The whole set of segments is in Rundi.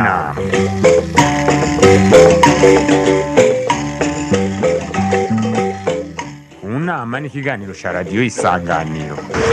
nama mu nama ni ikiganiro cya radiyo isanganiro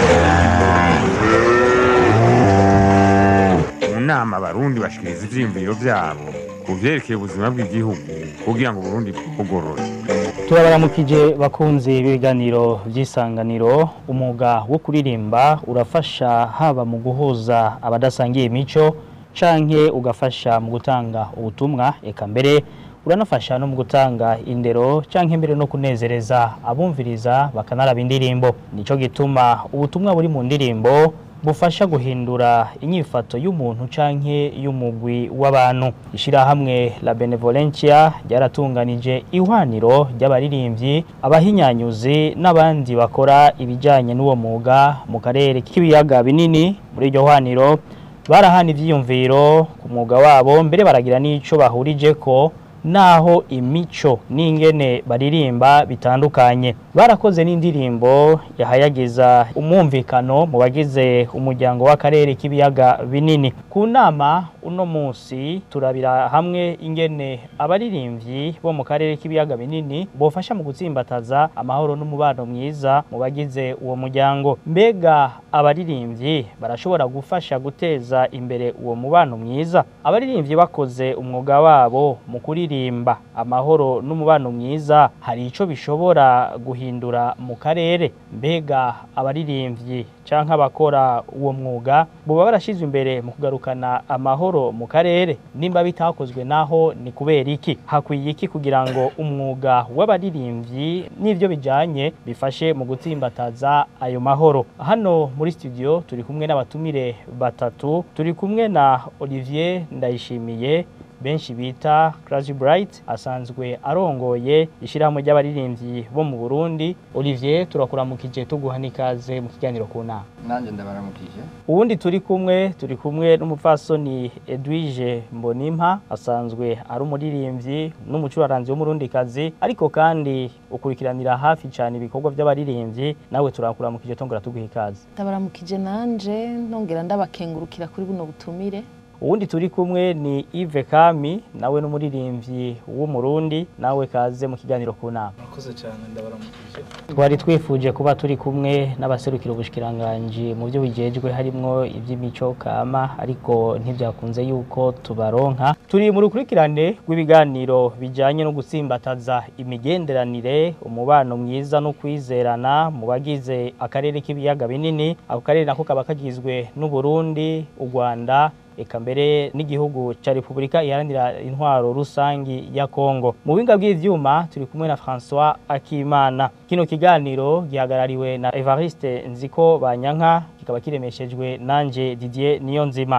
mu nama abarundi bashikiriza ivyiyumviro vyabo ku vyerekeye ubuzima bw'igihugu kugira ngo uburundi bwugorore turabaramukije bakunzi b'ibiganiro by'isanganiro umwuga wo kuririmba urafasha haba mu guhuza abadasangiye imico canke ugafasha mu gutanga ubutumwa eka mbere uranafasha no mu gutanga indero canke mbere no kunezereza abumviriza bakanaraba indirimbo nico gituma ubutumwa buri mu ndirimbo bufasha guhindura inyifato y'umuntu canke y'umugwi w'abantu ishirahamwe la benevolencia ryaratunganije ihwaniro ry'abaririmbyi abahinyanyuzi n'abandi bakora ibijanye n'uwo mwuga mu karere k'ibiyaga binini muri iryo hwaniro barahana ivyiyumviro ku mwuga wabo mbere baragira n'ico bahurijeko naho imico n'ingene baririmba bitandukanye barakoze n'indirimbo yahayagiza umwumvikano mu bagize umuryango w'akarere k'ibiyaga binini ku nama uno munsi turabira hamwe ingene abaririmbyi bo mu karere k'ibiyaga binini bofasha mu gutsimbataza amahoro n'umubano mwiza mu bagize uwo muryango mbega abaririmbyi barashobora gufasha guteza imbere uwo mubano mwiza abaririmbyi bakoze umwuga wabo mu kuririmba kuririmba amahoro n'umubano mwiza hari ico bishobora guhindura mu karere mbega abaririmbyi canke abakora uwo mwuga boba barashizwe imbere mu kugarukana amahoro mu karere nimba bitakozwe naho ni kubera iki hakwiye iki kugira ngo umwuga w'abaririmbyi n'ivyo bijanye bifashe mu gutsimbataza ayo mahoro hano muri studio turi kumwe n'abatumire batatu turi kumwe na Olivier Ndayishimiye benshi bita Crazy Bright asanzwe arongoye ishyirahamwe ry'abaririmbyi bo mu Burundi Olivier turakuramukije tuguha n'ikaze mu kiganiro ku nama nanjye ndabaramukije uwundi turi kumwe turi kumwe n'umupfasoni Edwige Mbonimpa asanzwe ari umuririmbyi n'umucuraranzi w'umurundikazi ariko kandi ukurikiranira hafi cyane ibikorwa by'abaririmbyi nawe turakuramukije tongera tuguha ikaze ndabaramukije nanje nongera ndabakengurukira kuri buno butumire uwundi turi kumwe ni Yves Kami nawe n'umuririmbyi w'umurundi nawe kaze mu kiganiro ku nama murakoze cyane ndabaramukije twari twifuje kuba turi kumwe n'abaserukira ubushikiranganje mu byo bijejwe harimwo iby'imico kama ariko ntibyakunze yuko tubaronka turi mu rukurikirane rw'ibiganiro bijanye no gutsimbataza imigenderanire umubano mwiza no kwizerana mu bagize akarere k'ibiyaga binini ako karere nako kaba kagizwe n'Uburundi u Rwanda eka mbere n'igihugu cya Repubulika iharanira intwaro rusangi ya Kongo mu binga bw'ivyuma turi kumwe na François Akimana kino kiganiro gihagarariwe na Evariste Nziko Banyanka kikaba kiremeshejwe nanje Didier Niyonzima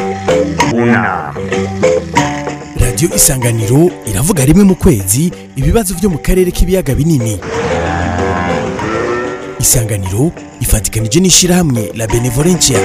unama radiyo isanganiro iravuga rimwe mu kwezi ibibazo byo mu karere k'ibiyaga binini isanganiro ifatikanije n'ishyirahamwe la benevolencia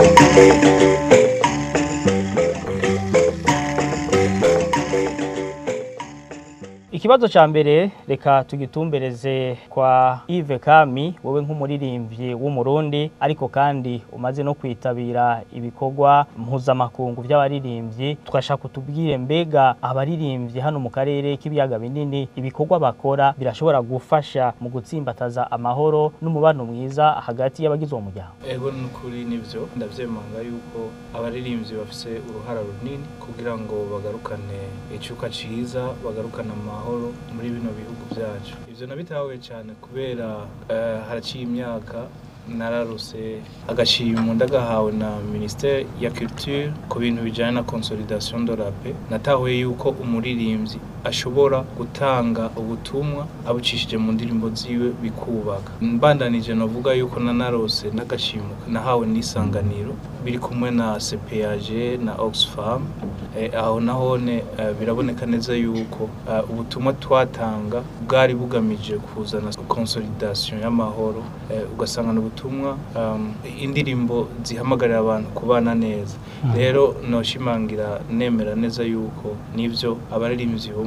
Ikibazo ca mbere reka tugitumbereze kwa Yves Kami wowe nk'umuririmbyi w'umurundi ariko kandi umaze no kwitabira ibikorwa mpuzamakungu by'abaririmbyi twashaka kutubwire mbega abaririmbyi hano mu karere k'ibiyaga binini ibikorwa bakora birashobora gufasha mu gutsimbataza amahoro n'umubano mwiza hagati y'abagize uwo muryango ego n'ukuri nivyo ndavyemanga yuko abaririmbyi bafise uruhara runini kugira ngo bagarukane icuka ciza bagarukane amahoro amahoro muri bino bihugu byacu ivyo nabitahuye cyane kubera uh, haraciye imyaka nararuse agashimwe ndagahawe na ministere ya culture ku bintu bijanye na consolidation de la paix natahuye yuko umuririmbyi ashobora gutanga ubutumwa abucishije mu ndirimbo ziwe bikubaka mbandanije navuga yuko nanarose n'agashimwe nahawe n'isanganiro biri kumwe na CPAG na Oxfam eh, aho nahone eh, biraboneka neza yuko eh, ubutumwa twatanga bwari bugamije kuzana consolidation y'amahoro eh, ugasanga n'ubutumwa um, indirimbo zihamagarira abantu kubana neza rero noshimangira nemera neza yuko nivyo abaririmbyi bo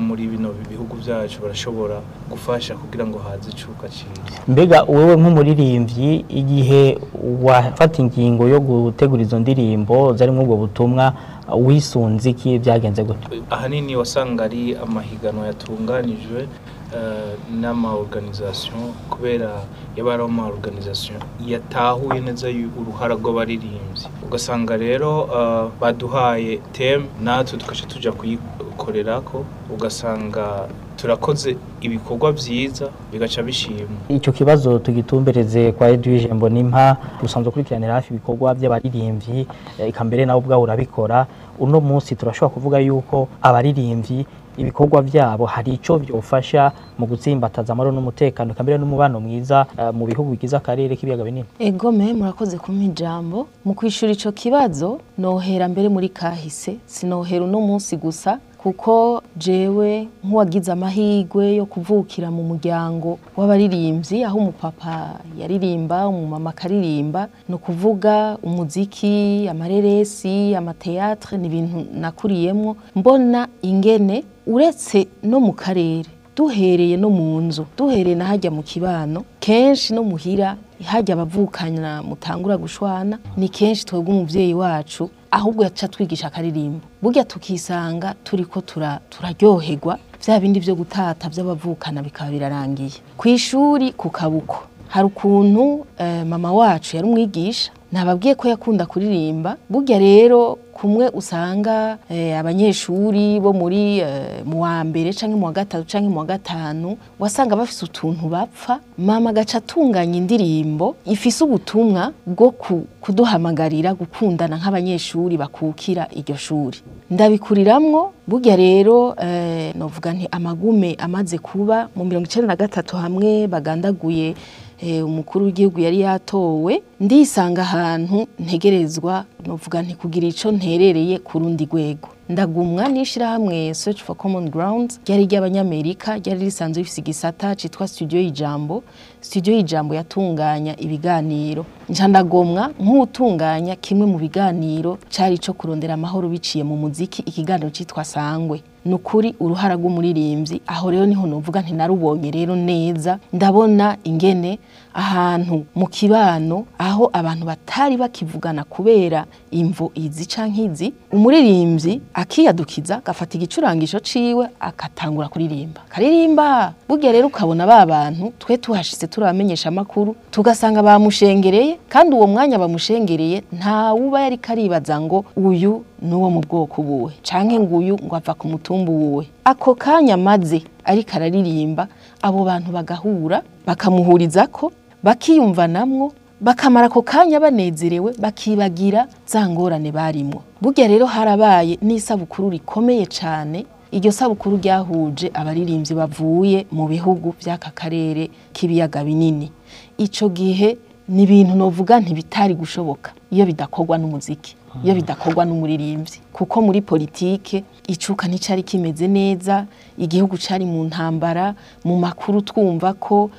muri bino bihugu byacu barashobora gufasha kugira ngo haze icuka cyiza mbega wowe nk'umuririmbyi igihe wafata ingingo yo gutegura izo ndirimbo zarimo ubwo butumwa wisunze iki byagenze gute ahanini wasanga ari amahiganwa yatunganijwe eh, n'ama organisation kubera yaba ari ama organisation yatahuye neza yu- uruhara rw'abaririmbyi ugasanga rero eh, baduhaye teme natwe tukaca tuja kuyikorerako ugasanga turakoze ibikorwa byiza bigaca bishimwa icyo kibazo tugitumbereze kwa Edwige Mbonimpa usanzwe ukurikiranira hafi ibikorwa by'abaririmbyi eh, eka mbere nawe ubwawe urabikora uno munsi turashobora kuvuga yuko abaririmbyi ibikorwa byabo hari icyo byofasha mu gutsimbataza amahoro n'umutekano eka mbere n'umubano mwiza eh, mu bihugu bigize akarere k'ibiyaga binini egome murakoze kumpa ijambo mu kwishura ico kibazo nohera mbere muri kahise sinohera uno munsi gusa kuko jewe nk'uwagize amahirwe yo kuvukira mu muryango w'abaririmbyi aho umupapa yaririmba umumama akaririmba ni ukuvuga umuziki amareresi amateatre ni ibintu nakuriyemwo mbona ingene uretse no mu karere duhereye no mu nzu duhereye na hajya mu kibano kenshi no muhira hajya abavukana mutangura gushwana ni kenshi twebwe umuvyeyi wacu ahubwo yaca twigisha akaririmbo burya tukisanga turiko tura- turaryoherwa vya bindi vyo gutata vy'abavukana bikaba birarangiye ku ishuri ku kabuko hari ukuntu eh, mama wacu yari umwigisha nababwiye ko yakunda kuririmba burya rero kumwe usanga eh, abanyeshuri bo muri eh, mu wa mbere canke mu wa gatatu canke mu wa gatanu wasanga bafise utuntu bapfa mama agaca atunganya indirimbo ifise ubutumwa bwo ku- kuduhamagarira gukundana nk'abanyeshuri bakukira iryo shuri ndabikuriramwo burya rero eh, novuga nti amagume amaze kuba mu mirongo icenda na gatatu hamwe bagandaguye eh, umukuru w'igihugu yari yatowe ndisanga ahantu ntegerezwa novuga nti kugira ico nterereye ku rundi rwego ndagumwa n'ishirahamwe search for common ground ryari ry'abanyamerika ryari risanzwe rifise igisata citwa studio y'ijambo studio y'ijambo yatunganya ibiganiro nca ndagomwa nk'utunganya kimwe mu biganiro cari ico kurondera amahoro biciye mu muziki ikiganiro citwa sangwe ni ukuri uruhara rw'umuririmbyi aho rero niho novuga nti narubonye rero neza ndabona ingene ahantu mu kibano aho abantu batari bakivugana kubera imvo izi canke izi umuririmbyi akiyadukiza agafata igicurangisho ciwe akatangura kuririmba karirimba burya rero ukabona ba bantu twe tuhashitse turabamenyesha amakuru tugasanga bamushengereye kandi uwo mwanya bamushengereye nta wuba yari karibaza ngo uyu ni uwo mu bwoko buwe canke ngo uyu ngo ava ku mutumba uwuwe ako kanya maze ariko araririmba abo bantu bagahura bakamuhurizako bakiyumvanamwo bakamara ako kanya banezerewe bakibagira za ngorane barimwo burya rero harabaye n'isabukuru rikomeye cane iryo sabukuru ryahuje abaririmbyi bavuye mu bihugu by'aka karere k'ibiyaga binini ico gihe ni ibintu novuga ntibitari gushoboka iyo bidakorwa n'umuziki iyo bidakorwa n'umuririmbyi kuko muri politike icuka nticari kimeze neza igihugu cari mu ntambara mu makuru twumva ko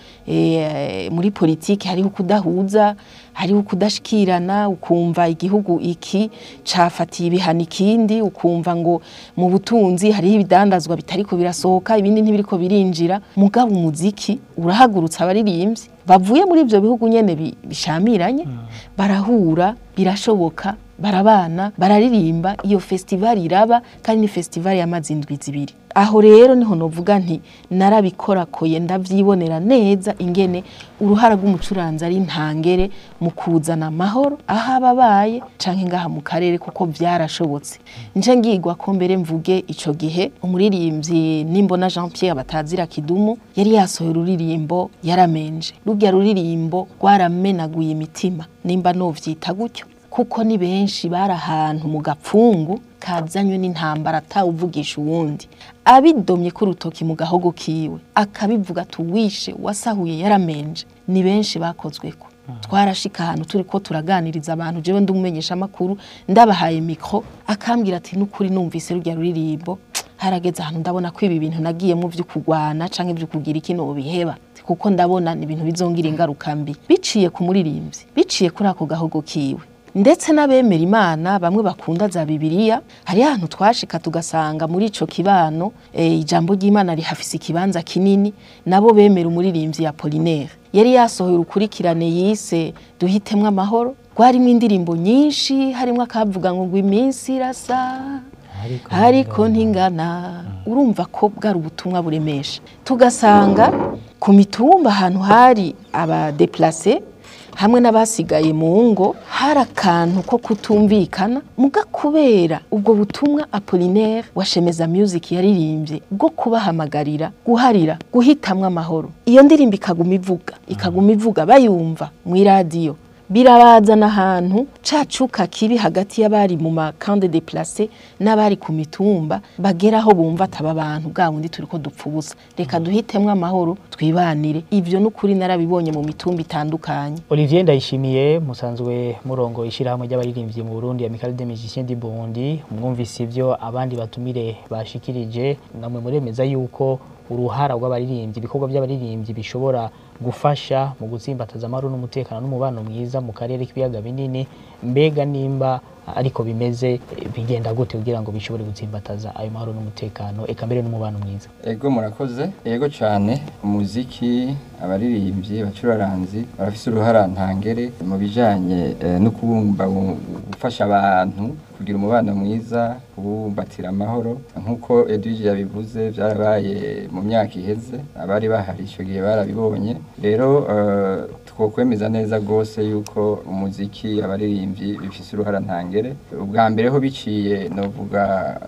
eh, muri politike hariho kudahuza hariho kudashikirana ukumva igihugu iki cafatiye ibihano ikindi ukumva ngo mu butunzi hariho ibidandazwa bitariko birasohoka ibindi ntibiriko birinjira mugabo umuziki urahagurutsa abaririmbyi bavuye muri ivyo bihugu nyene bi- bishamiranye barahura birashoboka barabana bararirimba iyo festival iraba kandi ni festival yamaze indwi zibiri aho rero niho novuga nti narabikorakoye ndavyibonera neza ingene uruhara rw'umucuranzi ari ntangere mu kuzana amahoro aho ababaye canke ngaha mu karere kuko vyarashobotse nje ngigwa ko mbere mvuge ico gihe umuririmbyi nimbona Jean Pierre batazira kidumu yari yasohoye ururirimbo yaramenje rurya ruririmbo rwaramenaguye imitima nimba novyita gutyo kuko ni benshi bari ahantu mu gapfungu kazanywe n'intambara atawuvugisha uwundi abidomye ko urutoki mu gahogo kiwe akabivuga tuwishe wasahuye yaramenje ni benshi bakozweko twarashika ahantu turi ko turaganiriza abantu jewe ndumumenyesha amakuru ndabahaye mikro akambwira ati n'ukuri numvise rurya ruririmbo harageze ahantu ndabona ko ibi bintu nagiyemo vyo kugwana canke vyo kugira iki biheba kuko ndabona ni ibintu bizongira ingaruka mbi biciye ku muririmbyi biciye kuri ako gahogo kiwe ndetse n'abemera imana bamwe bakunda za bibiliya hari ahantu twashika tugasanga muri ico kibano eh, ijambo ry'imana rihafise ikibanza kinini nabo bemera umuririmbyi ya Apollinaire yari yasohoye urukurikirane yise duhitemwo amahoro rwarimwo indirimbo nyinshi harimwo akavuga ngo ngo iminsi irasa ariko ntingana urumva ko bwari ubutumwa buremesha tugasanga ku mitumba ahantu hari abadeplase hamwe n'abasigaye mu ngo hari akantu ko kutumvikana muga kubera ubwo butumwa Apollinaire wa Shemeza Music yaririmbye bwo kubahamagarira guharira guhitamwo amahoro iyo ndirimbo ikaguma ivuga ikaguma ivuga bayumva mu iradiyo birabazana ahantu cacuka kibi hagati y'abari mu makande deplace n'abari ku mitumba bagera aho bumva ataba abantu bwa bundi turiko dupfa ubusa reka duhitemwo amahoro twibanire ivyo n'ukuri narabibonye mu mitumba itandukanye Olivier Ndayishimiye musanzwe murongo ishirahamwe ry'abaririmbyi mu Burundi Amical des Musiciens du Burundi mwumvise ivyo abandi batumire bashikirije namwe muremeza yuko uruhara rw'abaririmbyi ibikorwa by'abaririmbyi bishobora gufasha mu gutsimbataza amahoro n'umutekano n'umubano mwiza mu karere k'ibiyaga binini mbega nimba ariko bimeze eh, bigenda gute kugira ngo bishobore gutsimbataza ayo mahoro n'umutekano eka mbere n'umubano mwiza ego murakoze ego cyane umuziki abaririmbyi abacuraranzi barafise uruhara ntangere mu bijanye eh, no kubumba gufasha abantu kugira umubano mwiza kubumbatira amahoro nk'uko Edwige yabivuze byarabaye mu myaka iheze abari bahari icyo gihe barabibonye rero eh, twokwemeza neza rwose yuko umuziki abaririmbyi bifise uruhara ntangere ubwa mbere ho biciye novuga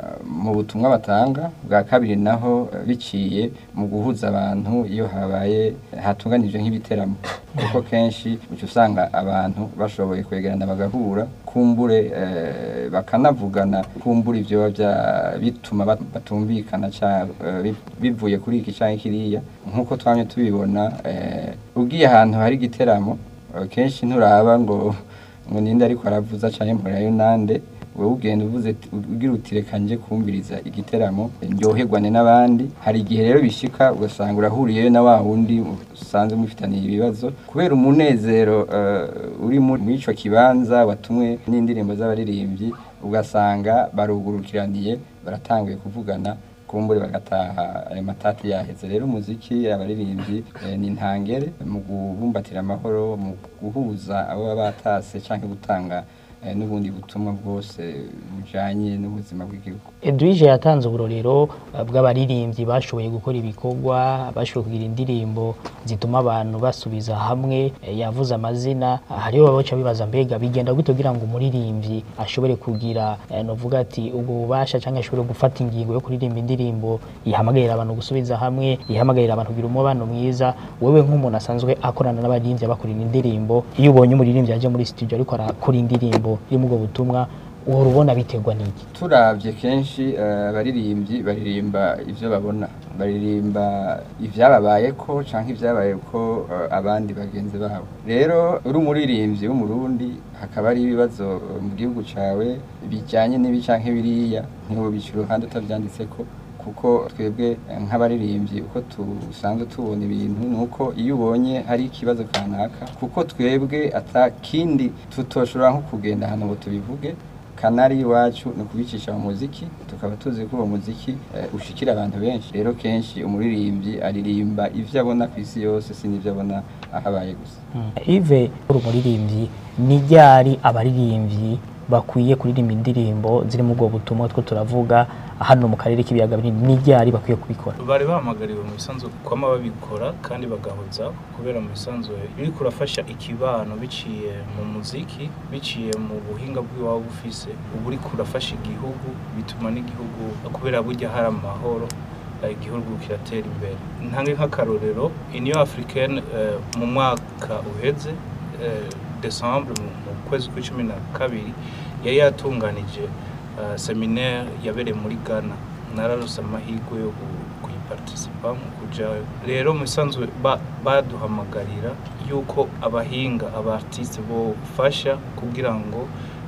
mu butumwa batanga bwa kabiri naho eh, biciye mu guhuza abantu iyo habaye hatunganijwe nk'ibiteramo kuko kenshi uca usanga abantu bashoboye kwegerana bagahura kumbure eh, bakanavugana kumbura ivyo bya bituma bat- batumvikana ca eh, bi- bivuye kuri iki canke kiriya nk'uko twamye tubibona eh, ugiye ahantu hari igiteramo eh, kenshi nturaba ngo ngo ninde ariko aravuza canke mporayo nande wowe ugenda uvuze ati- ugira uti reka nje kumviriza igiteramo ndyoherwane n'abandi hari igihe rero bishika ugasanga urahuriyeyo na wa wundi usanzwe mufitaniye ibibazo kubera umunezero eh, uri muri ico kibanza watumwe n'indirimbo z'abaririmbyi ugasanga barugurukiraniye baratanguye kuvugana kumbure bagataha ayo matati yaheze rero umuziki abaririmbyi eh, ni intangere mu kubumbatira amahoro mu guhuza abo baba batase canke gutanga eh, n'ubundi butumwa bwose bujanye n'ubuzima bw'igihugu Edwige yatanze uburorero eh, bw'abaririmbyi bashoboye gukora ibikorwa bashoboye kugira indirimbo zituma abantu basubiza hamwe eh, yavuze amazina ah, hariho babaca bibaza mbega bigenda gute kugira ngo umuririmbyi ashobore kugira eh, novuga ati ubwo bubasha cyangwa ashobore gufata ingingo yo kuririmba indirimbo ihamagarira abantu gusubiza hamwe ihamagarira abantu kugira umubano mwiza wewe nk'umuntu asanzwe akorana n'abaririmbyi abakorera indirimbo iyo ubonye umuririmbyi aje muri studio ariko arakora indirimbo irimo ubwo butumwa uhora ubona biterwa n'iki turavye kenshi eh, abaririmbyi baririmba ivyo babona baririmba ivyababayeko canke ivyabayeko eh, abandi bagenzi babo rero uri umuririmbyi w'umurundi hakaba ari ibibazo eh, mu gihugu cawe bijanye n'ibi canke biriya ntiwobica uruhande utavyanditseko kuko twebwe eh, nk'abaririmbyi uko dusanzwe tubona ibintu ni uko iyo ubonye hari ikibazo kanaka kuko twebwe ata kindi tutoshobora nko kugenda ahantu ngo tubivuge kanari iwacu ni ukubicisha mu muziki tukaba tuzi ko uwo muziki eh, ushikira abantu benshi rero kenshi umuririmbyi aririmba ivyo abona ku isi yose si n'ivyo abona ahabaye gusa Ive uri umuririmbyi ni ryari abaririmbyi bakwiye kuririmba indirimbo ziri mu bwo butumwa two turavuga hano mu karere k'ibiyaga binini ni ryari bakwiye kubikora bari bahamagariwe mu bisanzwe kwama babikora kandi bagahoza kubera mu bisanzwe biri kurafasha ikibano biciye mu muziki biciye mu buhinga bw'iwabo bufise ubu uri kurafasha igihugu bituma n'igihugu kubera burya hari amahoro eh, igihugu kiratera imbere ntange nk'akarorero union africaine eh, mu mwaka uheze eh, desembre mu mu kwezi kw'icumi na kabiri yari yatunganije uh, seminaire yabereye muri Ghana nararose amahirwe yo ku- kuyiparticipa mu kujayo rero mu bisanzwe ba- baduhamagarira yuko abahinga abartiste bofasha kugira ngo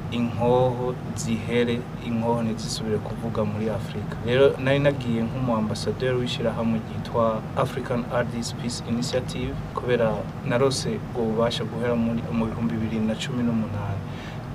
inkoho zihere inkoho ntizisubire kuvuga muri afurika rero nari nagiye nk'umu ambasaderi w'ishyirahamwe ryitwa african artist peace initiative kubera narose ubwo bubasha guhera muri mu bihumbi bibiri na cumi n'umunani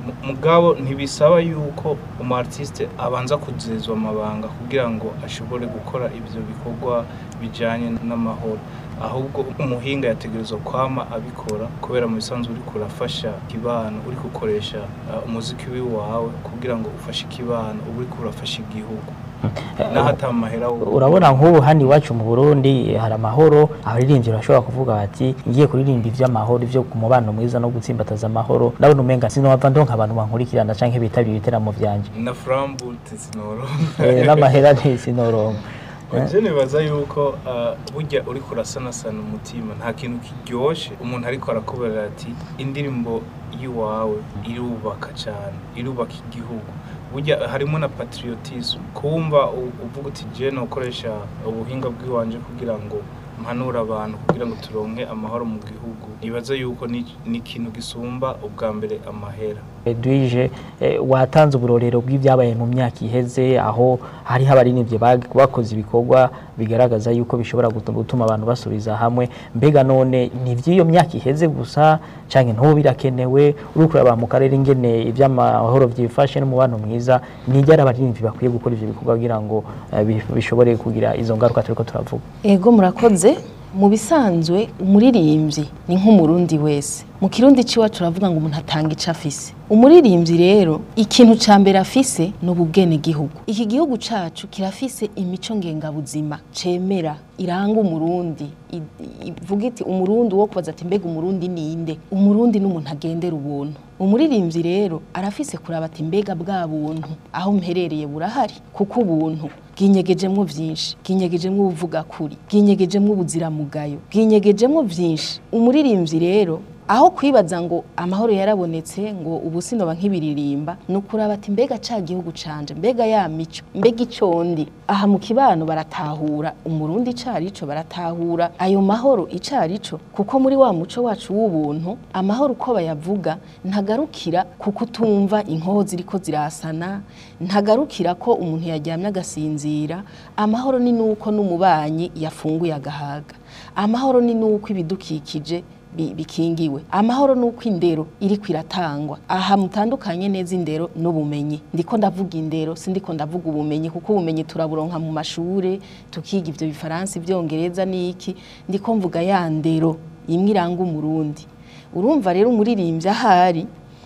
Mu- mugabo ntibisaba yuko umu artiste abanza kuzezwa amabanga kugira ngo ashobore gukora ivyo bikorwa bijanye n'amahoro ahubwo umuhinga yategerezwa kwama abikora kubera mu bisanzwe uriko urafasha ikibano uriko ukoresha uh, umuziki wiwawe kugira ngo ufashe ikibano uba uriko urafasha igihugu naho ata mahera wo- urabona nk'ubu hano iwacu mu burundi hari amahoro abaririmbyi bashobora kuvuga bati ngiye kuririmba iby'amahoro ibyo ku mubano mwiza no gutsimbataza amahoro ndabona umenga sinova ndonka abantu bankurikirana canke bitabira ibiteramo vyanje na framboute sinoro Eh, n'amahera ntisinoronka Je nibaza yuko uh, burya uriko urasanasana umutima nta kintu kiryoshe umuntu ariko arakubwira ati indirimbo y'iwawe irubaka cyane irubaka igihugu burya harimo na patriotisme kumva u- uvuga uti je nokoresha ubuhinga bw'iwanje kugira ngo mpanura abantu kugira ngo turonke amahoro mu gihugu nibaza yuko ni ni ikintu gisumba ubwa mbere amahera Edwige eh, watanze uburorero bw'ibyabaye mu myaka iheze aho hariho abaririmbyi bag- bakoze ibikorwa bigaragaza yuko bishobora gutu- gutuma abantu basubiza hamwe mbega none ni iby'iyo myaka iheze gusa canke ntubu birakenewe uriko uraba mu karere ingene iby'amahoro byifashe n'umubano mwiza ni ryari abaririmbyi bakwiye gukora ivyo bikorwa kugira ngo eh, bi- bishobore kugira izo ngaruka turiko turavuga ego murakoze mu bisanzwe umuririmbyi ni nk'umurundi wese mu kirundi ciwa turavuga ngo umuntu atanga ico afise umuririmbyi rero ikintu ca mbere afise ni ubugene gihugu iki gihugu cacu kirafise imico ngengabuzima cemera iranga umurundi i- ivuga iti umurundi wo kubaza ati mbega umurundi ninde umurundi n'umuntu agendera ubuntu umuririmbyi rero arafise kuraba ati mbega bwa buntu aho mperereye burahari kuko ubuntu bwinyegejemwo vyinshi bwinyegejemwo ubuvuga kuri bwinyegejemwo ubuziramugayo bwinyegejemwo vyinshi umuririmbyi rero aho kwibaza ngo amahoro yarabonetse ngo ubu sinoba nk'ibiririmba ni ukuraba ati mbega ca gihugu canje mbega ya mico mbega icondi aha mu kibano baratahura umurundi icarico baratahura ayo mahoro icarico kuko muri wa muco wacu w'ubuntu amahoro uko bayavuga ntagarukira ku kutumva inkoho ziriko zirasana ntagarukira ko umuntu yaryamye agasinzira amahoro ni nuko n'umubanyi yafunguye agahaga amahoro ni nuko ibidukikije bi- bikingiwe amahoro nuko indero iriko iratangwa aha mutandukanye neza indero n'ubumenyi ndiko ndavuga indero sindiko ndavuga ubumenyi kuko ubumenyi turaburonka mu mashure tukiga ivyo bifaransa ivyongereza n'iki ndiko mvuga ya ndero imwe iranga umurundi urumva rero umuririmbyi ahari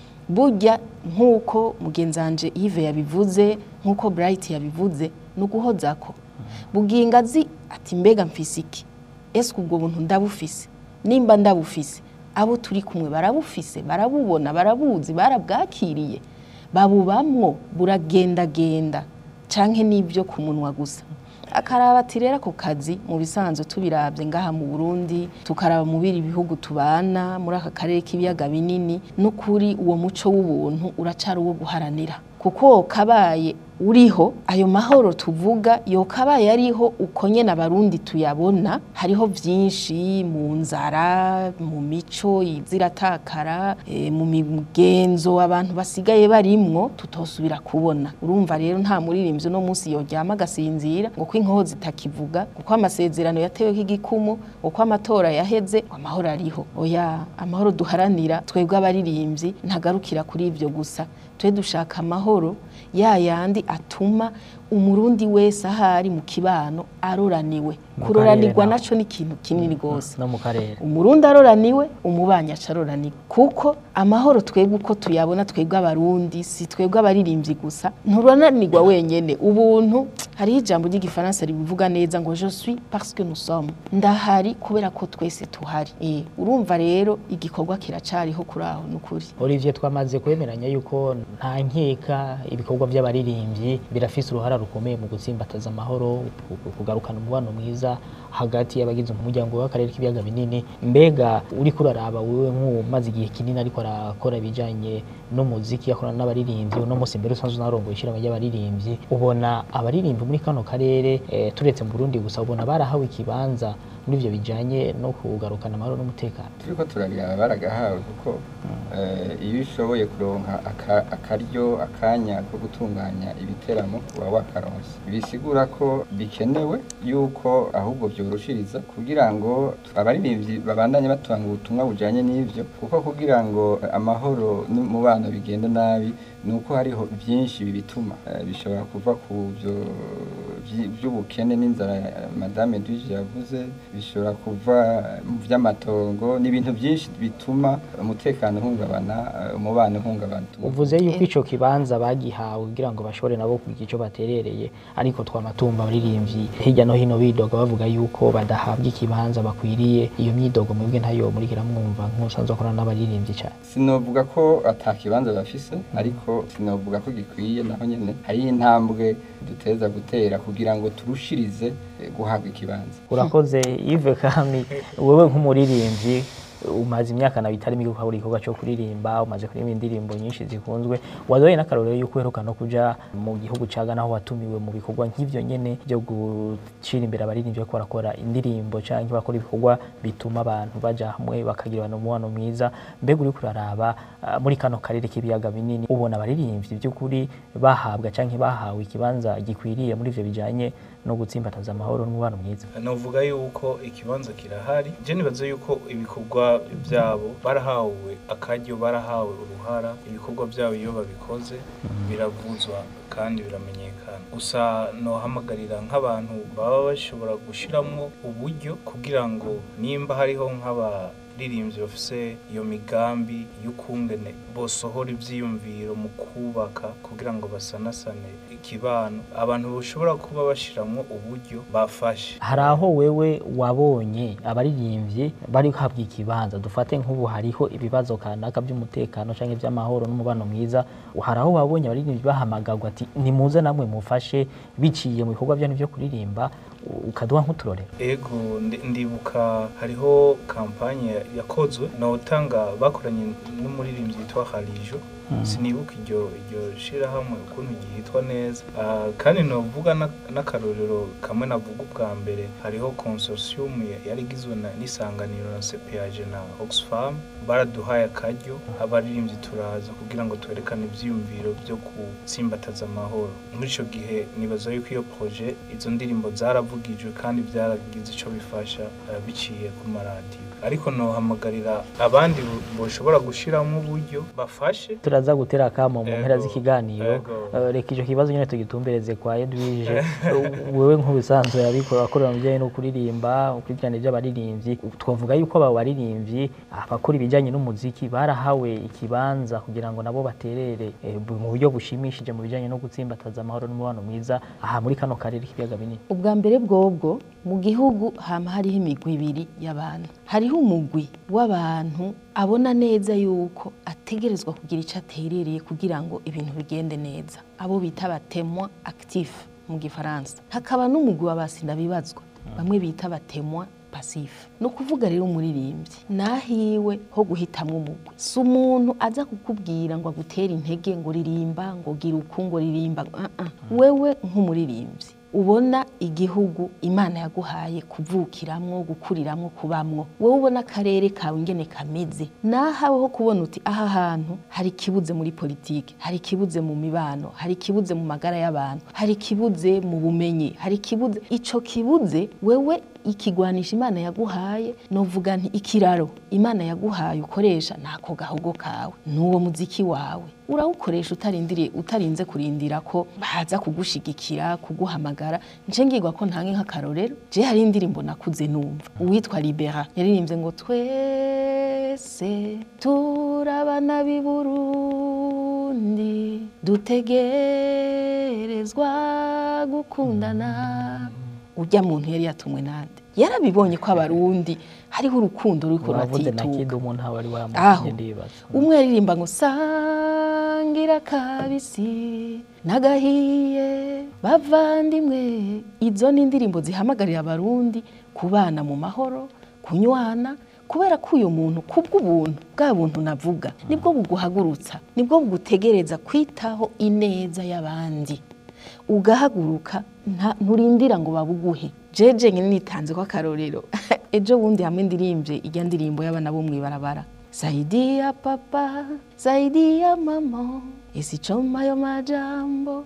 burya nk'uko mugenzanje Yves yabivuze nk'uko Bright yabivuze ni uguhozako buginga azi ati mbega mfise iki ese ubwo buntu ndabufise nimba ndabufise abo turi kumwe barabufise barabubona barabuzi barabwakiriye babubamwo buragendagenda canke n'ibyo ku munwa gusa akaraba ati rero ako kazi mu bisanzwe tubirabye ngaha mu Burundi tukaraba mu biri bihugu tubana muri aka karere k'ibiyaga binini n'ukuri uwo muco w'ubuntu uracari uwo guharanira kuko kabaye uriho ayo mahoro tuvuga yokabaye ariho uko nyene abarundi tuyabona hariho vyinshi mu nzara mu mico iziratakara e, mu migenzo abantu basigaye barimwo tutosubira kubona urumva rero nta muririmbyi no munsi yoryama agasinzira ngo ko inkoho zitakivuga kuko amasezerano yateweho igikumu uko amatora yaheze ngo amahoro ariho oya amahoro duharanira twebwe abaririmbyi ntagarukira kuri ivyo gusa twe dushaka amahoro ya yandi atuma umurundi wese ahari mu kibano aroraniwe Mu kuroranirwa karere naho. naco ni ikintu kinini gose no mu karere umurundi aroraniwe umubanyi acaroraniwe kuko amahoro twebwe uko tuyabona twebwe abarundi si twebwe abaririmbyi gusa nturananirwa wenyene ubuntu hariho ijambo ry'igifaransa ribivuga neza ngo je suis parce que nous sommes ndahari kubera ko twese tuhari eh urumva rero igikorwa kiracariho kuri aho nukuri Olivier twamaze kwemeranya yuko nta nkeka ibikorwa by'abaririmbyi birafise uruhara rukomeye mu gutsimbataza amahoro ku- kugarukana umubano mwiza hagati y'abagize umuryango w'akarere k'ibiyaga binini mbega uriko uraraba wewe nk'umaze igihe kinini ariko arakora ibijanye n'umuziki akorana n'abaririmbyi uno munsi mbere usanzwe unarongoye ishirahamwe ry'abaririmbyi ubona abaririmbyi muri kano karere eh, turetse mu Burundi gusa ubona barahawe ikibanza muri ivyo bijanye no kugarukana amahoro n'umutekano turiko turarira baragahawe kuko eh, iyo ushoboye kuronka aka- akaryo akanya ko gutunganya ibiteramo uba wakaronse bisigura ko bikenewe yuko ahubwo vyorushiriza kugira ngo abaririmbyi babandanye batanga ubutumwa bujanye n'ivyo kuko kugira ngo amahoro n'umubano bigende nabi ni uko hariho byinshi bibituma Eh, bishobora kuva ku byo vyi- vy'ubukene n'inzara eh, madame Duije yavuze bishobora kuva mu vy'amatongo n'ibintu byinshi bituma umutekano uhungabana eh, umubano uhungabana uvuze yuko ico kibanza bagihawe kugira ngo bashobore nabo kugira ico baterereye ariko twamatumba abaririmbyi hirya no hino bidoga bavuga yuko badahabwa ikibanza bakwiriye iyo myidogo mwebwe ntayo murigera mwumva nk'usanzwe akorana n'abaririmbyi cyane sinovuga ko ata kibanza bafise ariko sinovuga ko gikwiye naho nyene hari intambwe duteza gutera kugira ngo turushirize eh, guhabwa ikibanza urakoze Yves Kami wewe nk'umuririmbyi umaze imyaka nawe itari mike ukora igikorwa cyo kuririmba umaze kuririmba indirimbo nyinshi zikunzwe wadoye n'akarorero yuko uheruka no kuja mu gihugu ca Ghana aho watumiwe mu bikorwa nk'ivyo nyene byo gucira imbere abaririmbyi bariko barakora indirimbo canke bakora ibikorwa bituma abantu baja hamwe bakagira umubano mwiza mbega uriko uraraba ah, muri kano karere k'ibiyaga binini ubona abaririmbyi by'ukuri bahabwa canke bahawe ikibanza gikwiriye muri ivyo bijanye no gutsimbataza amahoro n'umubano mwiza navuga yuko ikibanza kirahari je nibaza yuko ibikorwa byabo barahawe akaryo barahawe uruhara ibikorwa byabo iyo babikoze biravuzwa kandi biramenyekana gusa nohamagarira nk'abantu baba bashobora gushiramwo uburyo kugira ngo nimba hariho nk'abaririmbyi bafise iyo migambi y'ukungene bosohora ivyiyumviro mu kubaka kugira ngo basanasane ikibano abantu bashobora kuba bashiramwo uburyo bafashe hari aho wewe wabonye abaririmbyi bari guhabwa ikibanza dufate nk'ubu hariho ibibazo kanaka by'umutekano cyangwa iby'amahoro n'umubano mwiza hari aho wabonye abaririmbyi bahamagagwa ati nimuze namwe mufashe biciye mu bikorwa byanyu byo kuririmba u- ukaduha nk'uturorero ego ndi- ndibuka hariho kampanye yakozwe notanga bakoranye n'umuririmbyi yitwa harijo sinibuka iryo iryo shirahamwe ukuntu ryitwa neza Ah, kandi novuga na- n'akarorero kamwe navuga ubwa mbere hariho consortium ya- yari igizwe na- n'isanganiro na cpag na oxfam baraduhaye akaryo abaririmbyi turaza kugira ngo twerekane ivyiyumviro byo gutsimbataza amahoro muri ico gihe nibaza yuko iyo projet izo ndirimbo zaravugijwe kandi byaragize ico bifasha ah, biciye ku maradiyo ariko nohamagarira abandi boshobora gushiramo uburyo bafashe turaza gutera akamo mu mpera Ego, z'ikiganiro ego. Eh, reka icyo kibazo nyine tugitumbereze kwa Edwige wewe nk'ubisanzwe yabikora akorera mu bijyanye no kuririmba ukurikirana iby'abaririmbyi twavuga yuko aba baririmbyi abakora ibijyanye n'umuziki barahawe ikibanza kugira ngo nabo baterere eh, bu- mu buryo bushimishije mu bijyanye no gutsimbataza amahoro n'umubano mwiza aha muri kano karere k'ibiyaga binini ubwa mbere bwobwo mu gihugu hama hariho imigwi ibiri y'abantu hariho umugwi w'abantu abona neza yuko ategerezwa kugira icyo aterereye kugira ngo ibintu bigende neza abo bita abatemwa actif mu gifaransa hakaba n'umugwi w'abasinda bibazwa bamwe bita abatemwa pasifu ni ukuvuga rero umuririmbyi nahiwe ho guhitamwo umugwi si umuntu aza kukubwira ngo agutere intege ngo ririmba ngo gira uku ngo ririmba uh -uh. wewe nk'umuririmbyi ubona igihugu imana yaguhaye kuvukiramwo gukuriramwo kubamwo wowe ubona akarere kawe ingene kameze nahawe ho kubona uti aha hantu hari ikibuze muri politiki hari ikibuze mu mibano hari ikibuze mu magara y'abantu hari ikibuze mu bumenyi hari ikibuze ico kibuze wewe ikigwanisha imana yaguhaye novuga nti ikiraro imana yaguhaye ukoresha ntako gahogo kawe n'uwo muziki wawe urawukoresha utarindiriye utarinze kurindira ko baza kugushigikira kuguhamagara nce ngirwa ko ntange nk'akarorero je hari indirimbo nakuze numva uwitwa libera yaririmbye ngo twese turabana b'i burundi dutegerezwa gukundana urya muntu yari yatumwe nande yarabibonye ko abarundi hariho urukundo ruriko uravuze na kindi ruratituka umuntu aba ari aho wamukenye ndibaza umwe aririmba ngo sangira kabisi nagahiye bavandimwe izo ni indirimbo zihamagarira abarundi kubana mu mahoro kunywana kubera ko uyu muntu kubw'ubuntu bwa buntu navuga nibwo buguhagurutsa nibwo bugutegereza kwitaho ineza y'abandi ugahaguruka nta- nturindira ngo babuguhe jeje nyine nitanze ko akarorero ejo bundi hamwe ndirimbye ijya ndirimbo y'abana bo mw'ibarabara zaidi ya papa zaidi ya mama isichoma yo majambo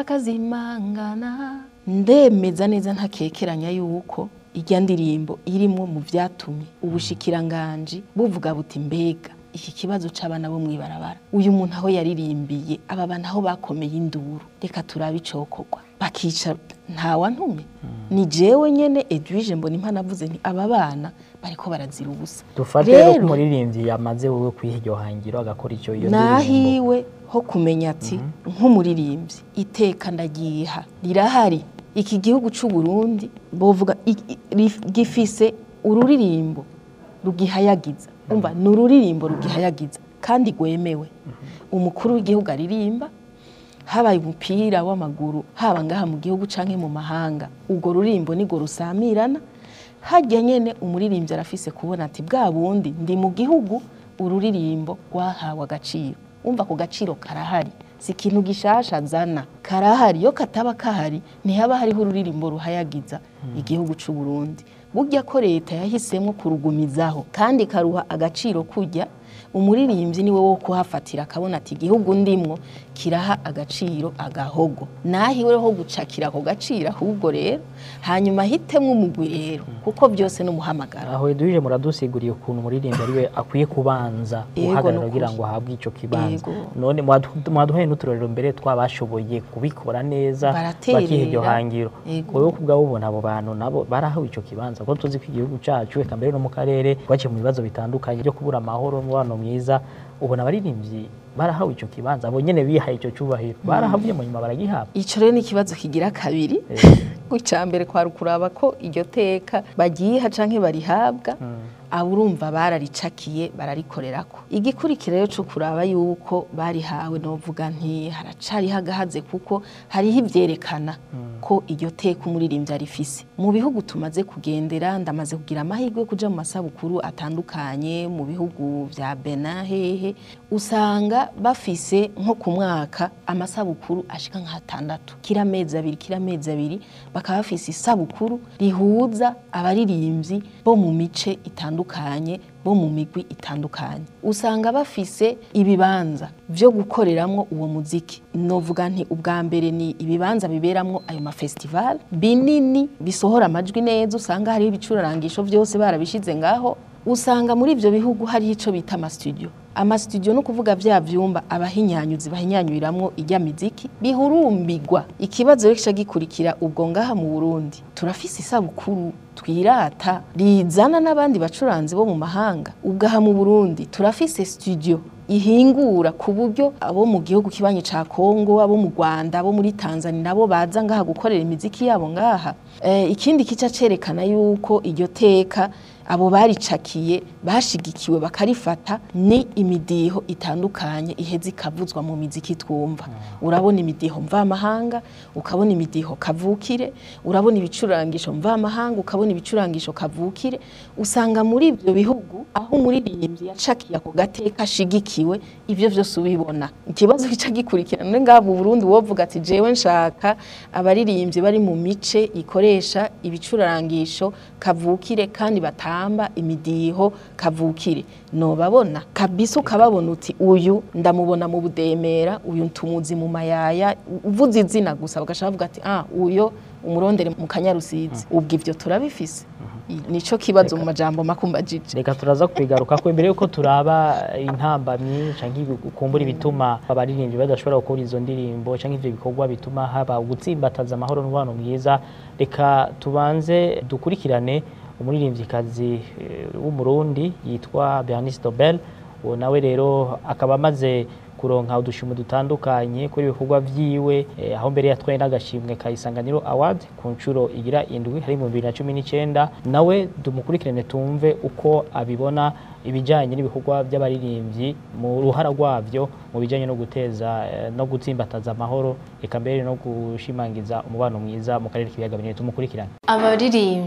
akazimangana ndemeza neza ntakekeranya yuko ijya ndirimbo irimwo mu vyatumye ubushikiranganji buvuga buti mbega iki kibazo c'abana bo mw'ibarabara uyu muntu aho yaririmbiye aba bantu aho bakomeye induru reka turabe icokorwa bakica ntawantumye ni jewe nyene edwige mbona impana avuze nti aba bana bariko barazira ubusa dufate rero ko Rero- umuririmbyi yamaze wowe kwiha iryo hangiro agakora icyo iyo ndirimbo nahiwe ho kumenya ati nk'umuririmbyi iteka ndagiha rirahari iki gihugu c'u Burundi bovuga i- i- rif- gifise ururirimbo rugihayagiza umva ni ururirimbo rugihayagiza kandi rwemewe umukuru w'igihugu aririmba habaye umupira w'amaguru haba ngaha mu gihugu canke mu mahanga urwo rurimbo nirwo rusamirana harya nyene umuririmbyi arafise kubona ati bwa bundi ndi mu gihugu ururirimbo rwahawe agaciro umva ku gaciro karahari si ikintu gishasha zana karahari iyo kataba kahari ntihaba hariho ururirimbo ruhayagiza igihugu c'u Burundi burya ko leta yahisemo kurugumizaho kandi karuha agaciro kujya umuririmbyi niwe wo kuhafatira akabona ati igihugu ndimwo kiraha agaciro agahogo nahiwe ho gucakira ako gaciro ahubwo rero hanyuma hitemwo umugwi rero kuko byose n'umuhamagara aho edwige muradusiguriye ukuntu umuririmbyi ariwe akwiye kubanza Yego, guhagarara nukuri. kugira ngo ahabwe icyo kibanza Yego. none mwadu- mwaduhaye n'uturorero mbere twabashoboye kubikora neza Baraterera. bakiha iryo hangiro Yego. wowe kubwawe ubona abo bantu nabo barahawe icyo kibanza kuko tuzi ko igihugu cyacu eka mbere no mu karere twaciye mu bibazo bitandukanye byo kubura amahoro n'umubano mwiza ubona abaririmbyi barahawe icyo kibanza abo nyene bihaye icyo cyubahiro barahavuye mu nyuma baragihabwa ico rero ni ikibazo kigira kabiri icya mbere kwari ukuraba ko iryo teka bagiha canke barihabwa abo urumva bararicakiye bararikorerako igikurikira rero cyo kuraba yuko barihawe novuga nti haracariho agahaze kuko hariho ivyerekana ko iryo teka umuririmbyi arifise mu bihugu tumaze kugendera ndamaze kugira amahirwe yo kuja mu masabukuru atandukanye mu bihugu vya Benin hehe usanga bafise nko ku mwaka amasabukuru ashika nk'atandatu kira mezi abiri kira mezi abiri bakaba bafise isabukuru rihuza abaririmbyi bo mu mice itandukanye bo mu migwi itandukanye usanga bafise ibibanza vyo gukoreramwo uwo muziki novuga nti ubwa mbere ni ibibanza biberamwo ayo mafestival binini bisohora amajwi neza usanga hariho ibicurarangisho vyose barabishize ngaho usanga muri ivyo bihugu hariho ico bita amastudio amastudio no kuvuga vya vyumba abahinyanyuzi bahinyanyuriramwo ijya miziki bihurumbirwa ikibazo rero kica gikurikira ubwo ngaha mu Burundi turafise isabukuru twirata rizana n'abandi bacuranzi bo mu mahanga ubwaha mu Burundi turafise studio ihingura ku buryo abo mu gihugu kibanye ca Kongo abo mu Rwanda abo muri Tanzania nabo baza ngaha gukorera imiziki yabo ngaha e, ikindi kica cerekana yuko iryo teka abo baricakiye bashigikiwe bakarifata ni imidiho itandukanye iheze ikavuzwa mu miziki twumva urabona imidiho mvamahanga ukabona imidiho kavukire urabona ibicurangisho mvamahanga ukabona ibicurangisho kavukire usanga muri ibyo bihugu aho umuririmbyi yacakiye ako gateka ashigikiwe ibyo byose ubibona ikibazo gica gikurikirana none ngaha mu Burundi wovuga ati jewe nshaka abaririmbyi bari mu mice ikoresha ibicurangisho kavukire kandi batamba imidiho kavukire nobabona kabisa ukababona uti uyu ndamubona mu budemera uyu ntumuzi mu mayaya uvuze izina gusa bagashaka bavuga ati ah uyo umurondere mu kanyarusizi ubwo ivyo turabifise nico kibazo mu majambo makumbajije reka turaza kubigaruka ko imbere yuko turaba intambamyi canke ukumbura ibituma abaririmbyi badashobora gukora izo ndirimbo canke ivyo bikorwa bituma haba ugutsimbataza amahoro n'umubano mwiza reka tubanze dukurikirane umuririmvyikazi eh, w'umurundi yitwa Bernice Dobel uwo nawe rero akaba amaze kuronka udushimo dutandukanye kuri ibikorwa vyiwe eh, aho mbere yatwaye n'agashimwe ka Isanganiro Award ku nshuro igira indwi hari mu 2019 nawe dumukurikirane tumve uko abibona ibijanye n'ibikorwa by'abaririmbyi mu ruhara rwavyo mu bijanye no guteza eh, no gutsimbataza amahoro eka mbere no gushimangiza umubano mwiza mu karere k'ibiyaga binini tumukurikirane abaririmbyi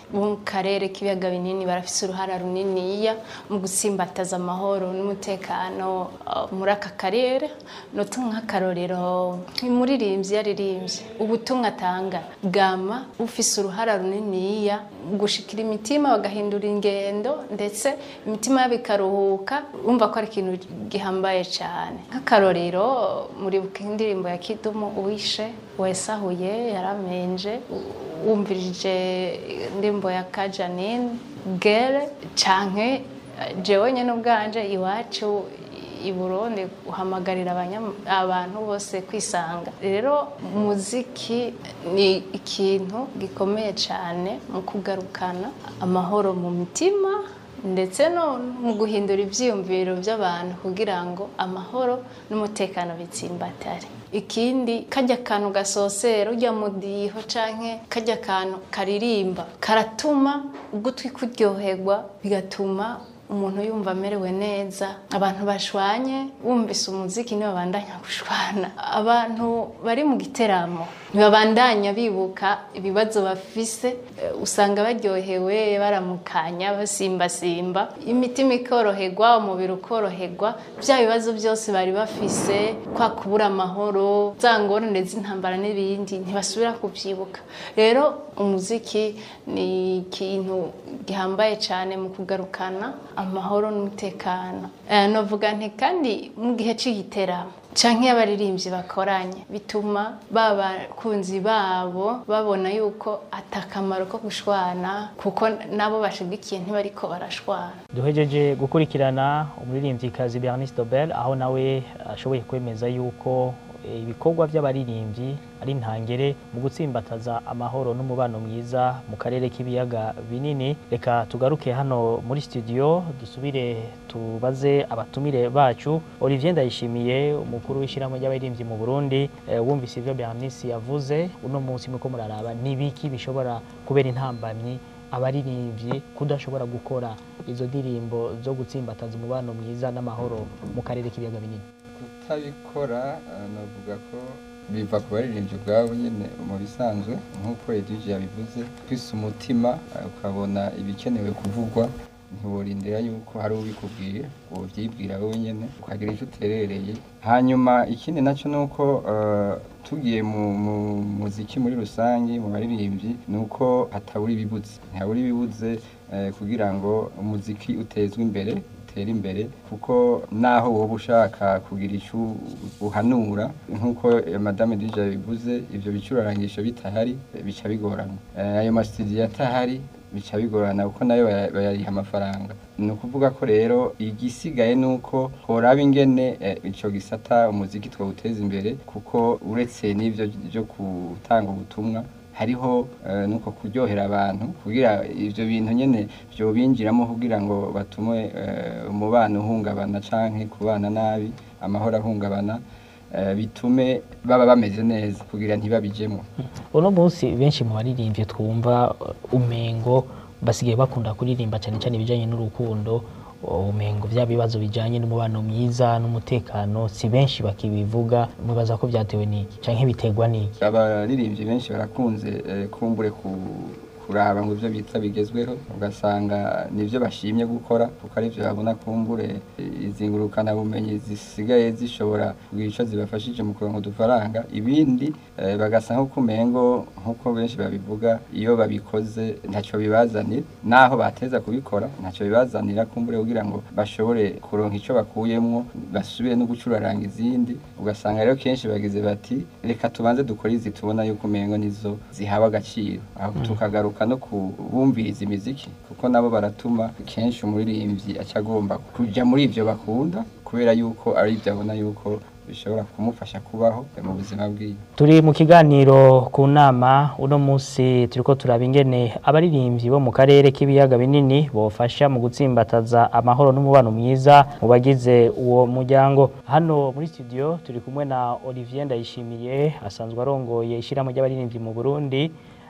bo mu karere k'ibiyaga binini barafise uruhara runiniya mu gutsimbataza amahoro n'umutekano uh, muri aka karere notu nk'akarorero nk'umuririmbyi yaririmbye ubutumwa atanga bwama bufise uruhara runiniya mu gushikira imitima bagahindura ingendo ndetse imitima yabo ikaruhuka urumva ko ari ikintu gihambaye cyane nk'akarorero muribuka indirimbo ya kidumu uwishe wesahuye yaramenje wumvirije indirimbo ya kajanine gere canke jewe nyene ubwanje iwacu i Burundi uhamagarira abanya- abantu bose kwisanga rero muziki ni ikintu gikomeye cyane mu kugarukana amahoro mu mitima ndetse no mu guhindura ibyiyumviro by'abantu kugira ngo amahoro n'umutekano bitsimbatare ikindi kajya kantu gasosera ujya mu diho canke kajya kantu karirimba karatuma ugutwi kuryoherwa bigatuma umuntu yumva amerewe neza abantu bashwanye bumvise umuziki ntibabandanya gushwana abantu bari mu giteramo ntibabandanya bibuka ibibazo bafise eh, usanga baryohewe baramukanya basimbasimba imitima ikoroherwa umubiri ukoroherwa bya bibazo byose bari bafise kwa kubura amahoro za ngorane z'intambara n'ibindi ntibasubira kubyibuka rero umuziki ni ikintu gihambaye cyane mu kugarukana amahoro n'umutekano Eh, novuga nti kandi mu gihe c'igiteramo canke iyo abaririmbyi bakoranye bituma ba bakunzi babo babona yuko atakamaro ko gushwana kuko nabo bashigikiye ntibariko barashwana duhejeje gukurikirana umuririmbyikazi Bernice Dobel aho nawe ashoboye kwemeza yuko eh, ibikorwa by'abaririmbyi ari intangere mu gutsimbataza amahoro n'umubano mwiza mu karere k'ibiyaga binini reka tugaruke hano muri studio dusubire tubaze abatumire bacu Olivier Ndayishimiye umukuru w'ishyirahamwe ry'abaririmbyi mu Burundi eh, wumvise ibyo Bernice yavuze uno munsi muko muraraba nibiki bishobora kubera intambamyi abaririmbyi kudashobora gukora izo ndirimbo zo gutsimbataza umubano mwiza n'amahoro mu karere k'ibiyaga binini kutabikora eh, navuga ko biva ku baririmbyi ubwabo nyine mu bisanzwe nk'uko edwige yabivuze kwisa umutima eh, ukabona ibikenewe kuvugwa ntiworindira yuko hari ubikubwira ubyibwira wowe nyine ukagira icyo uterereye hanyuma ikindi nacyo ni uko eh, tugiye mu mu muziki muri rusange mu baririmbyi ni uko hatabura ibibuze ntihabura ibibuze eh, kugira ngo umuziki utezwe imbere utere imbere kuko naho wowe ushaka kugira icyo uhanura nk'uko eh, madame dija yabivuze ibyo bicurarangisho bitahari eh, bica bigorana Eh, ayo masitidiyo atahari bica bigorana kuko nayo baya- bayariha amafaranga ni ukuvuga ko rero igisigaye ni uko horaba ingene eh, ico gisata umuziki twawuteza imbere kuko uretse n'ivyo byo gutanga ubutumwa hariho eh, nuko kuryohera abantu kugira ivyo bintu nyene vyobinjiramo kugira ngo batume eh, umubano uhungabana canke kubana nabi amahoro ahungabana eh, bitume baba bameze neza kugira ntibabijemo uno munsi benshi mu baririmbyi twumva uh, umengo basigaye bakunda kuririmba cyane cyane ibijyanye n'urukundo uh, umengo bya bibazo bijyanye n'umubano mwiza n'umutekano si benshi bakibivuga mubaza ko byatewe n'iki cyangwa biterwa n'iki abaririmbyi benshi barakunze eh, kumbure ku kuraba ngo ibyo bita bigezweho ugasanga nibyo bashimye gukora kuko aribyo babona kumbure eh, izi ngurukanabumenyi zisigaye zishobora kugira icyo zibafashije mu kuronka udufaranga ibindi eh, bagasa nk'uko umengo nk'uko benshi babivuga iyo babikoze ntacyo bibazanira naho bateza kubikora ntacyo bibazanira kumbure kugira ngo bashobore kuronka icyo bakuyemwo basubire no gucuraranga izindi ugasanga rero kenshi bagize bati reka tubanze dukore izi tubona yuko umengo nizo zihawe agaciro aho tukagaruka no kubumviriza imiziki kuko nabo baratuma kenshi umuririmbyi aca agomba kuja muri ivyo bakunda kubera yuko ari ibyo abona yuko bishobora kumufasha kubaho mu buzima bwiwe turi mu kiganiro ku nama uno munsi turiko turaba ingene abaririmbyi bo mu karere k'ibiyaga binini bofasha mu gutsimbataza amahoro n'umubano mwiza mu bagize uwo muryango hano muri studio turi kumwe na Olivier Ndayishimiye asanzwe arongoye ishyirahamwe ry'abaririmbyi mu Burundi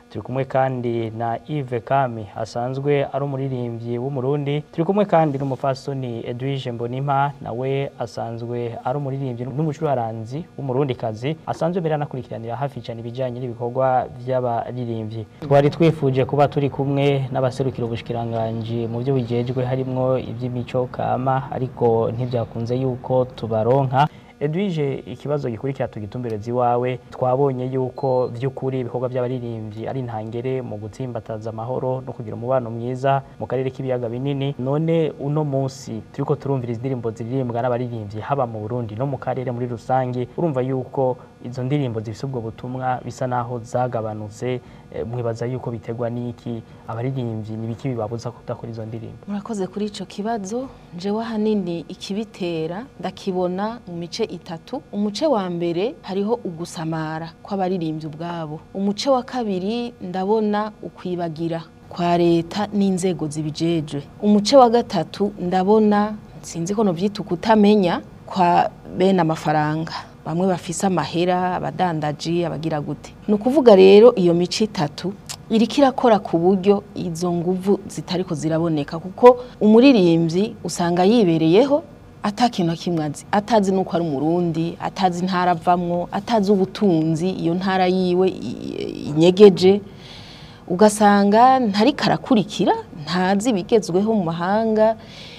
turi kumwe kandi na Yves Kami asanzwe ari umuririmbyi w'umurundi turi kumwe kandi n'umufasoni Edwige Mbonimpa nawe asanzwe ari umuririmbyi n'umucuraranzi w'umurundikazi asanzwe mbere anakurikiranira hafi cyane ibijyanye n'ibikorwa by'abaririmbyi twari twifuje kuba turi kumwe n'abaserukira ubushikiranganji mu byo bijejwe harimwo iby'imico kama ariko ntibyakunze yuko tubaronka Edwige ikibazo gikurikira tugitumbereza iwawe twabonye yuko by'ukuri ibikorwa by'abaririmbyi ari intangere mu gutsimbataza amahoro no kugira umubano mwiza mu karere k'ibiyaga binini none uno munsi turiko turumvira indirimbo ziririmbwa n'abaririmbyi haba mu Burundi no mu karere muri rusange urumva yuko izo ndirimbo zifise ubwo butumwa bisa naho zagabanutse eh, mwibaza yuko biterwa n'iki abaririmbyi nibiki bibabuza kudakora izo ndirimbo murakoze kuri ico kibazo jewe ahanini ikibitera ndakibona mu mice itatu umuce wa mbere hariho ugusamara kw'abaririmbyi ubwabo umuce wa kabiri ndabona ukwibagira kwa leta n'inzego zibijejwe umuce wa gatatu ndabona sinzi ko novyita ukutamenya kwa bene amafaranga bamwe bafise amahera abadandaji abagira gute ni ukuvuga rero iyo mico itatu iriko irakora ku buryo izo nguvu zitariko ziraboneka kuko umuririmbyi usanga yibereyeho atakintu na kimwe azi atazi nuko ari umurundi atazi intara avamwo atazi ubutunzi iyo ntara yiwe i- inyegeje ugasanga ntariko arakurikira ntazi ibigezweho mu mahanga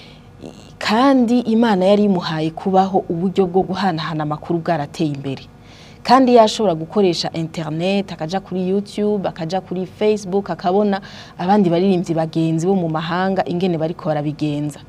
i- kandi imana yari imuhaye kubaho uburyo bwo guhanahana amakuru bwarateye imbere kandi yashobora gukoresha internet akaja kuri youtube akaja kuri facebook akabona abandi baririmbyi bagenzi bo mu mahanga ingene bariko barabigenza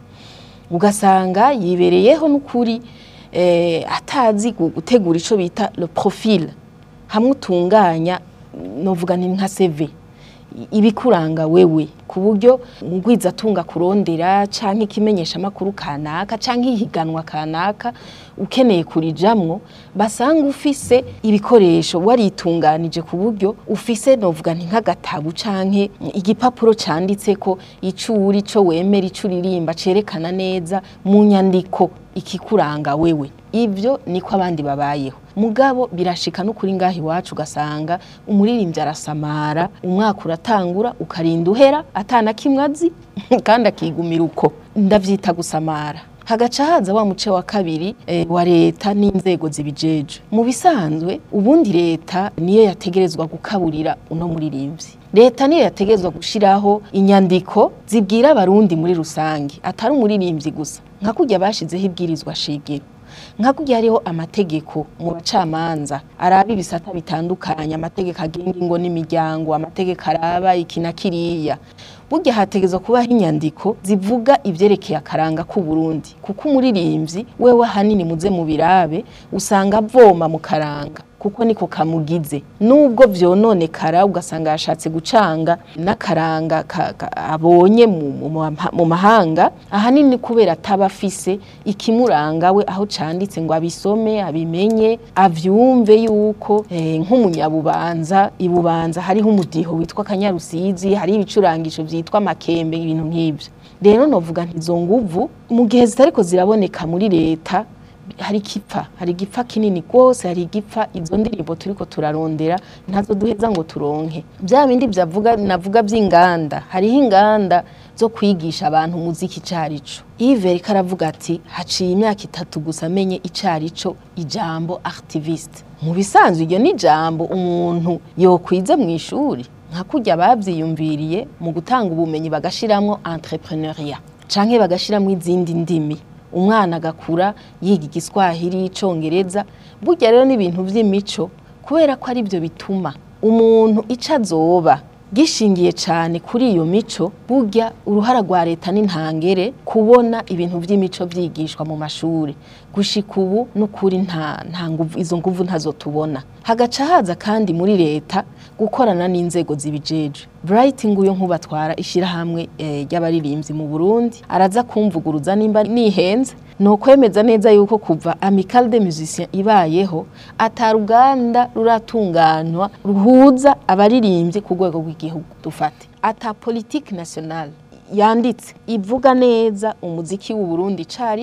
ugasanga yibereyeho n'ukuri eh, atazi gu- gutegura ico bita le profil hamwe utunganya novuga nti nka CV i- ibikuranga wewe ku buryo ngwizatunga kurondera canke ikimenyesha amakuru kanaka canke ihiganwa kanaka ukeneye kurijamwo basanga ufise ibikoresho waritunganije ku buryo ufise novuga nti nk'agatabu canke igipapuro canditseko ico uri ico wemera ico uririmba cerekana neza mu nyandiko ikikuranga wewe ivyo niko abandi babayeho mugabo birashika no kuri ngaho iwacu ugasanga umuririmbyi arasamara umwaka uratangura ukarinda uhera atana kimwe azi kandi akigumira uko ndavyita gusamara hagaca haza wa muce wa kabiri eh, wa leta n'inzego zibijejwe mu bisanzwe ubundi leta niyo yategerezwa gukaburira uno muririmbyi leta niyo yategerezwa gushiraho inyandiko zibwira abarundi muri rusange atari umuririmbyi gusa nka kurya bashizeho ibwirizwa shingiro nka kurya hariho amategeko mu bacamanza araba ibisata bitandukanye amategeko agenga ingo n'imiryango amategeko araba iki na kiriya burya hategezwa kubaho inyandiko zivuga ivyerekeye akaranga k'u Burundi kuko umuririmbyi wewe ahanini muze mu birabe usanga avoma mu karanga kuko niko kamugize nubwo vyononekara ugasanga yashatse gucanga n'akaranga ka- ka- abonye mu- mu ma- mu mahanga ahanini kubera ataba afise ikimuranga we aho canditse ngo abisome abimenye avyumve yuko eh, nk'umunyabubanza ibubanza hariho umudiho witwa kanyarusizi hari ibicurangisho vyitwa amakembe ibintu nk'ivyo rero novuga nti izo nguvu mu gihe zitariko ziraboneka muri leta hari igipfa hari igipfa kinini rwose hari igipfa izo ndirimbo turiko turarondera ntazo duheza ngo turonke bya bindi byavuga navuga by'inganda hariho inganda zo kwigisha abantu umuziki icarico Yves ariko aravuga ati haciye imyaka itatu gusa amenye icarico ijambo activiste mu bisanzwe iryo ni ijambo umuntu yokwize mu ishuri nka kurya bavyiyumviriye mu gutanga ubumenyi bagashiramwo entrepreneuria canke bagashiramwo izindi ndimi umwana agakura yiga igiswahili icongereza burya rero n'ibintu vy'imico kubera ko ari byo bituma umuntu ico azoba gishingiye cyane kuri iyo mico burya uruhara rwa leta n'intangere kubona ibintu by'imico byigishwa mu mashuri gushika ubu n'ukuri nta nta nguvu izo nguvu ntazo tubona hagaca haza kandi muri leta gukorana n'inzego zibijeje Bright nguyo nkubatwara ishirahamwe eh, ry'abaririmbyi mu Burundi araza kumvuguruza nimba nihenze no kwemeza neza yuko kuva Amical des Musiciens ibayeho ataruganda ruratunganywa ruhuza abaririmbyi ku rwego rw'igihugu dufate ata politique nationale yanditse ivuga neza umuziki w'u Burundi carico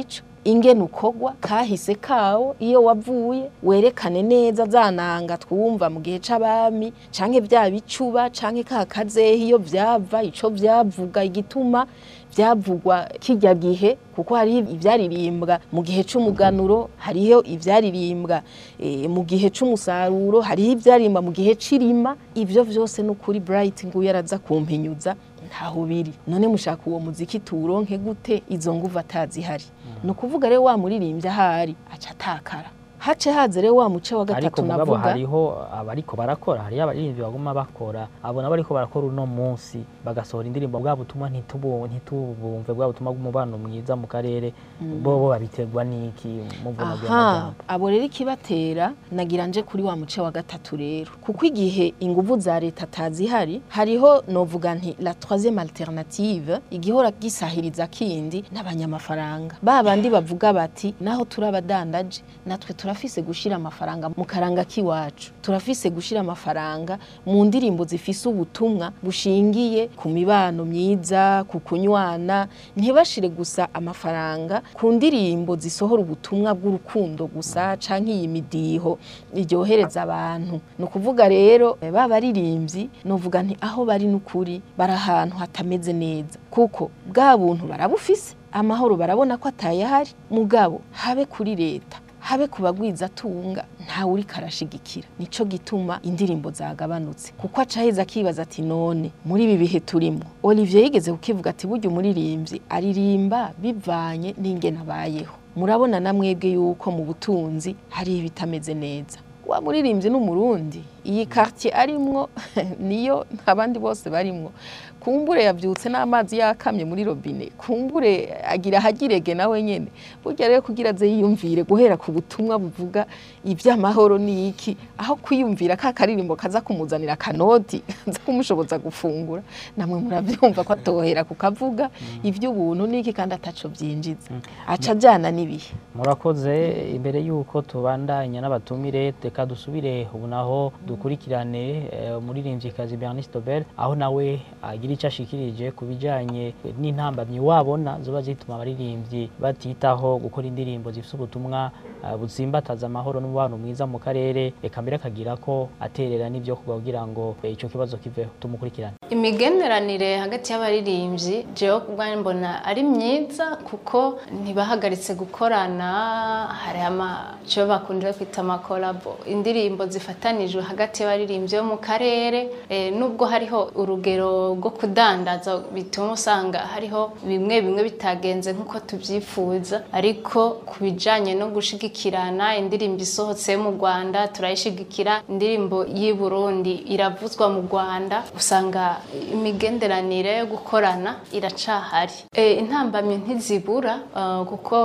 ingene ukogwa kahise kawo iyo wavuye werekane neza zananga twumva mu gihe c'abami canke vya bicuba canke ka kazehe iyo vyava ico vyavuga igituma byavugwa kijya gihe kuko hariho ibyaririmbwa mu gihe c'umuganuro hariho ibyaririmbwa eh, mu gihe c'umusaruro hariho ibyaririmba mu gihe c'irima ivyo vyose ni ukuri bright nguyu araza kumpinyuza ntaho biri none mushaka uwo muziki tuwuronke gute izo nguvu atazihari ni ukuvuga rero wa muririmbyi ahari aca atakara hace haze rero wa muce wa ariko gatatu mugabo navuga hariho abariko barakora hariho abaririmbyi baguma bakora abo nabo bariko barakora uno munsi bagasohora indirimbo bwa butumwa ntitubu- ntitubumve bwa butumwa bw'umubano mwiza mu karere bo bo babiterwa n'iki muvunaguye aha amajambo abo rero ikibatera nagira nje kuri wa muce wa gatatu rero kuko igihe inguvu za leta atazihari hariho novuga nti la troisième alternative igihora gisahiriza kindi n'abanyamafaranga ba bandi bavuga bati naho turi abadandaje natwe turafise gushira amafaranga mu karanga k'iwacu turafise gushira amafaranga mu ndirimbo zifise ubutumwa bushingiye ku mibano myiza ku kunywana ntibashire gusa amafaranga ku ndirimbo zisohora ubutumwa bw'urukundo gusa canke iyi midiho iryohereza abantu ni ukuvuga rero eh, ba baririmbyi novuga nti aho bari n'ukuri bari ahantu hatameze neza kuko bwa buntu barabufise amahoro barabona ko atayahari mugabo habe kuri leta habe ku bagwizatunga ntawe uriko arashigikira nico gituma indirimbo zagabanutse kuko aca aheza akibaza ati none muri ibi bihe turimwo olivier yigeze kukivuga ati burya umuririmbyi aririmba bivanye n'ingene abayeho murabona na mwebwe yuko mu butunzi hari ibitameze neza wa muririmbyi n'umurundi iyi quartier arimwo niyo abandi bose barimwo kumbure yavyutse n'amazi yakamye muri robine kumbure agira hagirege nawe nyene burya rero kugira aze yiyumvire guhera ku butumwa buvuga ivy'amahoro ni iki aho kwiyumvira ka karirimbo kaza kumuzanira akanoti kaza kumushoboza gufungura namwe muravyumva ko atohera kukavuga ivy'ubuntu niki kandi ataco vyinjiza aca ajana n'ibihe murakoze imbere y'uko tubandanya n'abatumire reka dusubire ubu naho dukurikirane eh, umuririmvyikazi Bernice Dobel aho nawe agira icyo ashikirije ku bijanye n'intambamyi wabona zoba zituma abaririmbyi batitaho gukora indirimbo zifite ubutumwa eh, butsimbataza amahoro n'umubano mwiza mu karere eka mbere akagira ko aterera n'ibyo kugira ngo eh, ico kibazo kiveho tumukurikirane imigenderanire hagati y'abaririmbyi jewe kubwanjye mbona ari myiza kuko ntibahagaritse gukorana hari amaco bakunze kwita amakolabo indirimbo zifatanijwe hagati y'abaririmbyi bo mu karere eh, nubwo hariho urugero rwo kudandaza bituma usanga hariho bimwe bimwe bitagenze nk'uko tubyifuza ariko ku bijanye no gushigikirana indirimbo isohotse yo mu rwanda turayishigikira indirimbo y'i burundi iravuzwa mu rwanda usanga imigenderanire yo gukorana iracahari e, intambamyi ntizibura uh, kuko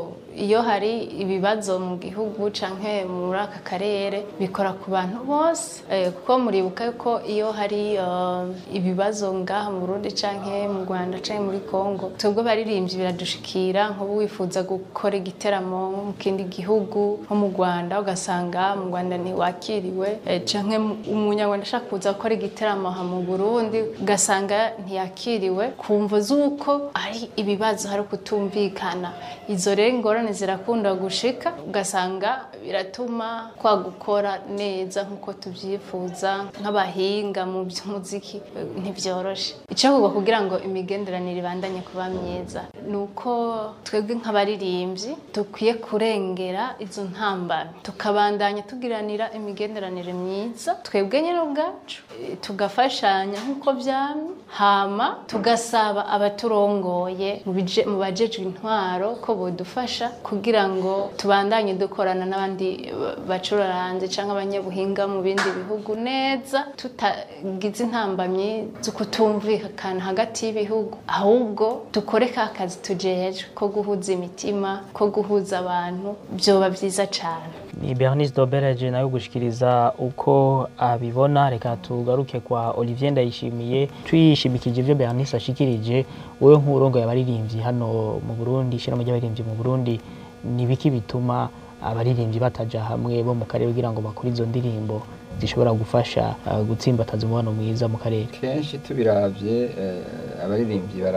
iyo hari ibibazo mu gihugu canke muri aka karere bikora ku bantu bose eh, kuko muribuka yuko iyo hari uh, ibibazo ngaha mu Burundi canke mu Rwanda canke muri Kongo twebwe baririmbyi biradushikira nk'ubu wifuza gukora igiteramo mu kindi gihugu nko mu Rwanda ugasanga mu Rwanda ntiwakiriwe eh, canke umunyarwanda ashaka kuza gukora igiteramo aha mu Burundi ugasanga ntiyakiriwe kumva z'uko ari ibibazo hari kutumvikana izo rero ingorane zirakunda gushika ugasanga biratuma kwa gukora neza nk'uko tubyifuza nk'abahinga mu by'umuziki eh, ntibyoroshe icyakorwa kugira ngo imigenderanire ibandanye kuba myiza ni uko twebwe nk'abaririmbyi dukwiye kurengera izo ntambara tukabandanya tugiranira imigenderanire myiza twebwe nyine ubwacu eh, tugafashanya nk'uko byamye hama tugasaba abaturongoye mu bije- mu bajejwe intwaro ko bodufasha kugira ngo tubandanye dukorana n'abandi ba- bacuraranze cyangwa abanyabuhinga mu bindi bihugu neza tutagize intambamyi zo kutumvikana hagati y'ibihugu ahubwo dukore ka kazi tujejwe ko guhuza imitima ko guhuza abantu byoba byiza cyane ni Bernice Dobereje nayo gushikiriza uko abibona reka tugaruke kwa Olivier Ndayishimiye tuyishimikije ibyo Bernice ashikirije wowe nk'urongo yabaririmbyi hano mu Burundi ishirahamwe ry'abaririmbyi mu Burundi ni biki bituma abaririmbyi bataja hamwe bo mu karere kugira ngo bakore izo ndirimbo zishobora gufasha uh, gutsimbataza umubano mwiza mu karere kenshi tubiravye eh, abaririmbyi bara-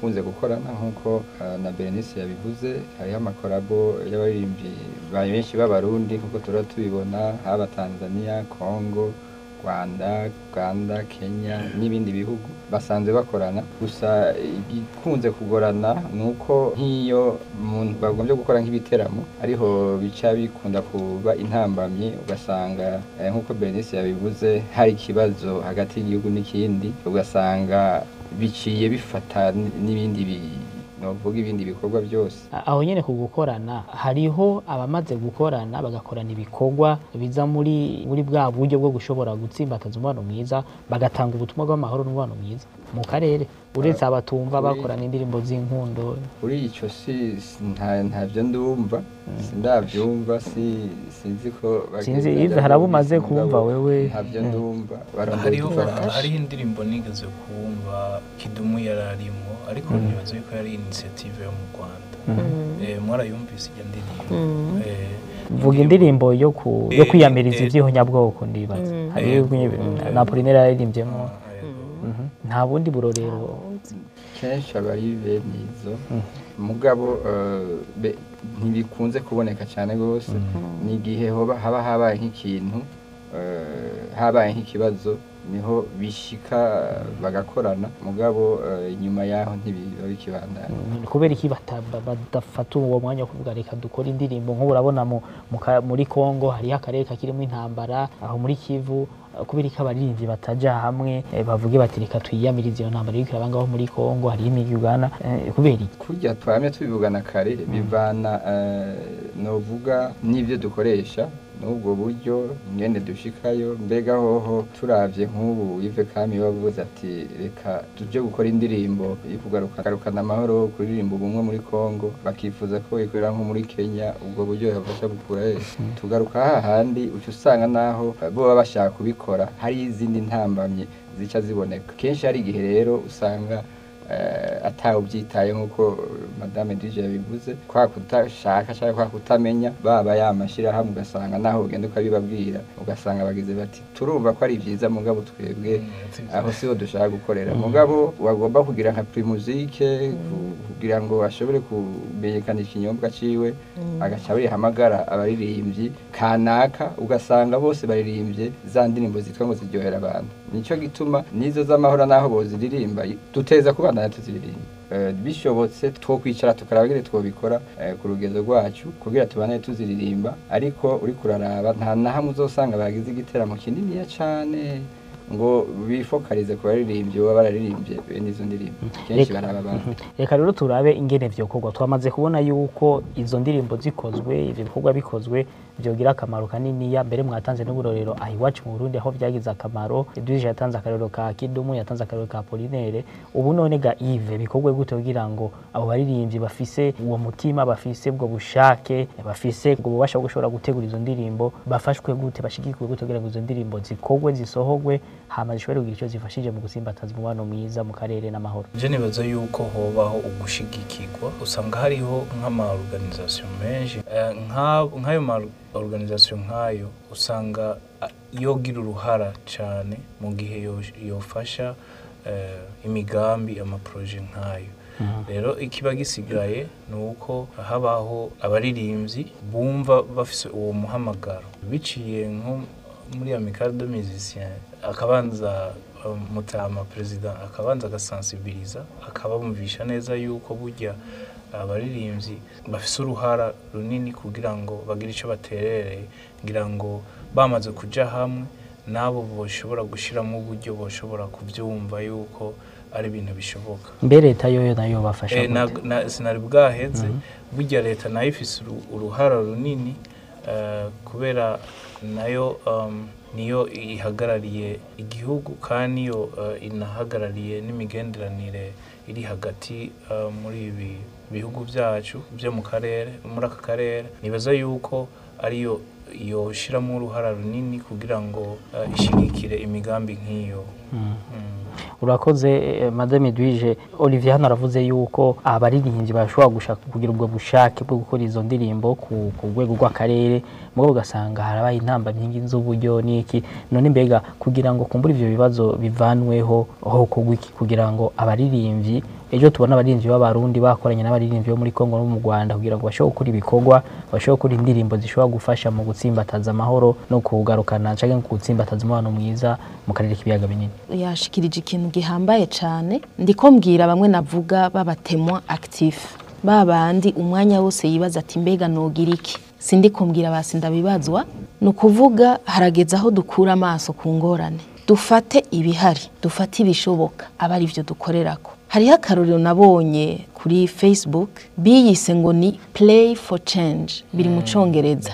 barakunze gukorana nk'uko eh, na Berenice yabivuze hariho amakorabo y'abaririmbyi ba benshi b'abarundi nk'uko tuba tubibona haba Tanzania Congo Rwanda Uganda Kenya n'ibindi bihugu basanzwe bakorana gusa igikunze kugorana ni uko nk'iyo umuntu bagombye gukora nk'ibiteramo ariho bica bikunda kuba intambamyi ugasanga eh, nk'uko Berenice yabivuze hari ikibazo hagati y'igihugu n'ikindi ugasanga biciye bifata n- n'ibindi bi- novuga ibindi bikorwa byose aho nyene ku gukorana hariho abamaze gukorana bagakorana ibikorwa biza muri muri bwa buryo bwo gushobora gutsimbataza umubano mwiza bagatanga ubutumwa bw'amahoro n'umubano mwiza mu karere uretse abatumva kuri- bakorana indirimbo z'inkundo kuri icyo si si- nta ntabyo ndumva sindabyumva si sinzi ko Sinzi, bagenda Yves, hari abo umaze mugabo kumva wewe? ntabyo Mm. ndumva barondera hariho udufaranga hariho indirimbo nigeze kumva kidumu yari arimo ariko nibaza yuko yari initiative yo mu rwanda Eh, mwarayumvise iyo ndirimbo Eh, vuga indirimbo yo ku yo Eh, kwiyamiriza eh, ivyihonyabwoko ndibaza hariho eh, na Apollinaire yaririmbyemo ah, yego. Mhm. nta bundi burorero kenshi aba ari bene izo mugabo eh, be- ntibikunze kuboneka cyane rwose ni igihe hoba- haba habaye nk'ikintu eh, habaye nk'ikibazo niho bishika bagakorana mugabo eh, inyuma yaho ntibiba bikibandana Mm, kubera iki bata- ba- badafata uwo mwanya wo kuvuga reka dukore indirimbo nk'ubu urabona mu- mu ka- muri Kongo hariho akarere kakirimo intambara aho muri Kivu eh, kubera iki abaririmbyi bataja hamwe eh, bavuge bati reka twiyamirize iyo ntambara iriko iraba ngaho muri Kongo hariho imigi Uganda eh, kubera iki kurya twamye tubivugana kare bivana eh, novuga n'ibyo dukoresha n'ubwo buryo ngende dushikayo mbega hoho turavye nk'ubu Yves Kami wavuze ati reka tuje gukora indirimbo yo kugaruka garukana amahoro kuririmba ubumwe muri Kongo bakifuza ko ikorera nko muri Kenya ubwo buryo yafasha gukura he tugaruka hahandi uca usanga naho bo baba bashaka kubikora hari izindi ntambamye zica ziboneka kenshi hari igihe rero usanga eh, atawe ubyitaye nk'uko madame dije yabivuze kwa kutashaka cyangwa kwa kutamenya baba yamashyirahamwe ugasanga naho ugenda ukabibabwira ugasanga bagize bati turumva ko ari byiza mugabo twebwe aho siho dushaka gukorera mugabo wagomba kugira nka primuzike kugira ngo ashobore kumenyekanisha ikinyobwa ciwe agaca abihamagara abaririmbyi kanaka ugasanga bose baririmbye za ndirimbo zitwa ngo ziryohera abantu nicyo gituma n'izo z'amahoro n'aho boziririmba duteza kubandanya tuziririmba Eh, bishobotse twokwicara tukaraba ngene twobikora eh, ku rugezo rwacu kugira tubane tuziririmba ariko uri kuraraba nta na hamwe uzosanga bagize igiteramo kininiya cane ngo bifokarize ku baririmbyi baba bararirimbye bene izo ndirimbo kenshi Reka- baraba abantu reka rero turabe ingene vyokorwa twamaze kubona yuko izo ndirimbo zikozwe ivyo bikorwa bikozwe vyogira akamaro kaniniya mbere mwatanze n'uburorero aha iwacu mu Burundi aho vyagize akamaro Edwige yatanze akarorero ka Kidumu yatanze akarorero ka Apollinaire ubu none ga Yves bikorwe gute kugira ngo abo baririmbyi bafise uwo mutima bafise ubwo bushake bafise ubwo bubasha bwo gushobora gutegura izo ndirimbo bafashwe gute bashigikwe gute kugira ngo izo ndirimbo zikorwe zisohogwe hama zishobore kugira icyo zifashije mu gusimbataza umubano mwiza mu karere n'amahoro je nibaza yuko hobaho ugushigikirwa usanga hariho nk'ama-organisation menshi Eh, nka- nk'ayo ma-organisation nk'ayo usanga ah, yogira uruhara cyane mu gihe yo- yofasha eh, imigambi amaproje nk'ayo rero ikiba gisigaye ni uko habaho abaririmbyi bumva bafise uwo muhamagaro biciye nko muri amicale de musiciens akabanza um, mutama perezida akabanza agasensibiliza akabamvisha neza yuko burya abaririmbyi bafise uruhara runini kugira ngo bagire icyo baterereye ngira ngo bamaze kuja hamwe nabo boshobora gushiramo uburyo boshobora kubyumva yuko ari ibintu bishoboka mbe leta yoyo nayo bafasha Eh, na- gute? na- sinari bwaheze burya leta nayo ifise uru- uruhara runini eh, kubera nayo um, niyo ihagarariye igihugu kandi niyo eh, inahagarariye n'imigenderanire iri hagati eh, muri ibi bihugu byacu byo mu karere muri aka karere nibaza yuko ariyo yoshiramo uruhara runini kugira ngo eh, ishigikire imigambi nk'iyo Mm. urakoze eh, madame Edwige Olivier hano aravuze yuko abaririmbyi bashobora gushaka kugira ubwo bushake bwo gukora izo ndirimbo ku ku rwego rw'akarere mugabo ugasanga harabaye intamba nyingi z'uburyo n'iki none mbega kugira ngo kumbura ivyo bibazo bivanweho aho kugwa iki kugira ngo abaririmbyi ejo tubona abaririmbyi b'abarundi bakoranye n'abaririmbyi bo muri Kongo no mu Rwanda kugira ngo bashobore gukora ibikorwa bashobore gukora indirimbo zishobora gufasha mu gutsimbataza amahoro no kugarukana canke mu gutsimbataza umubano mwiza mu karere k'ibiyaga binini yashikirije ikintu gihambaye cyane ndiko mbwira bamwe navuga babatemwa actif babandi umwanya wose yibaza ati mbega nogira iki sindi kumbwira basi ndabibazwa ni ukuvuga harageze aho dukura amaso ku ngorane dufate ibihari dufate ibishoboka aba ari byo dukorerako hariho akarorero nabonye kuri facebook biyise ngo ni play for change biri mu congereza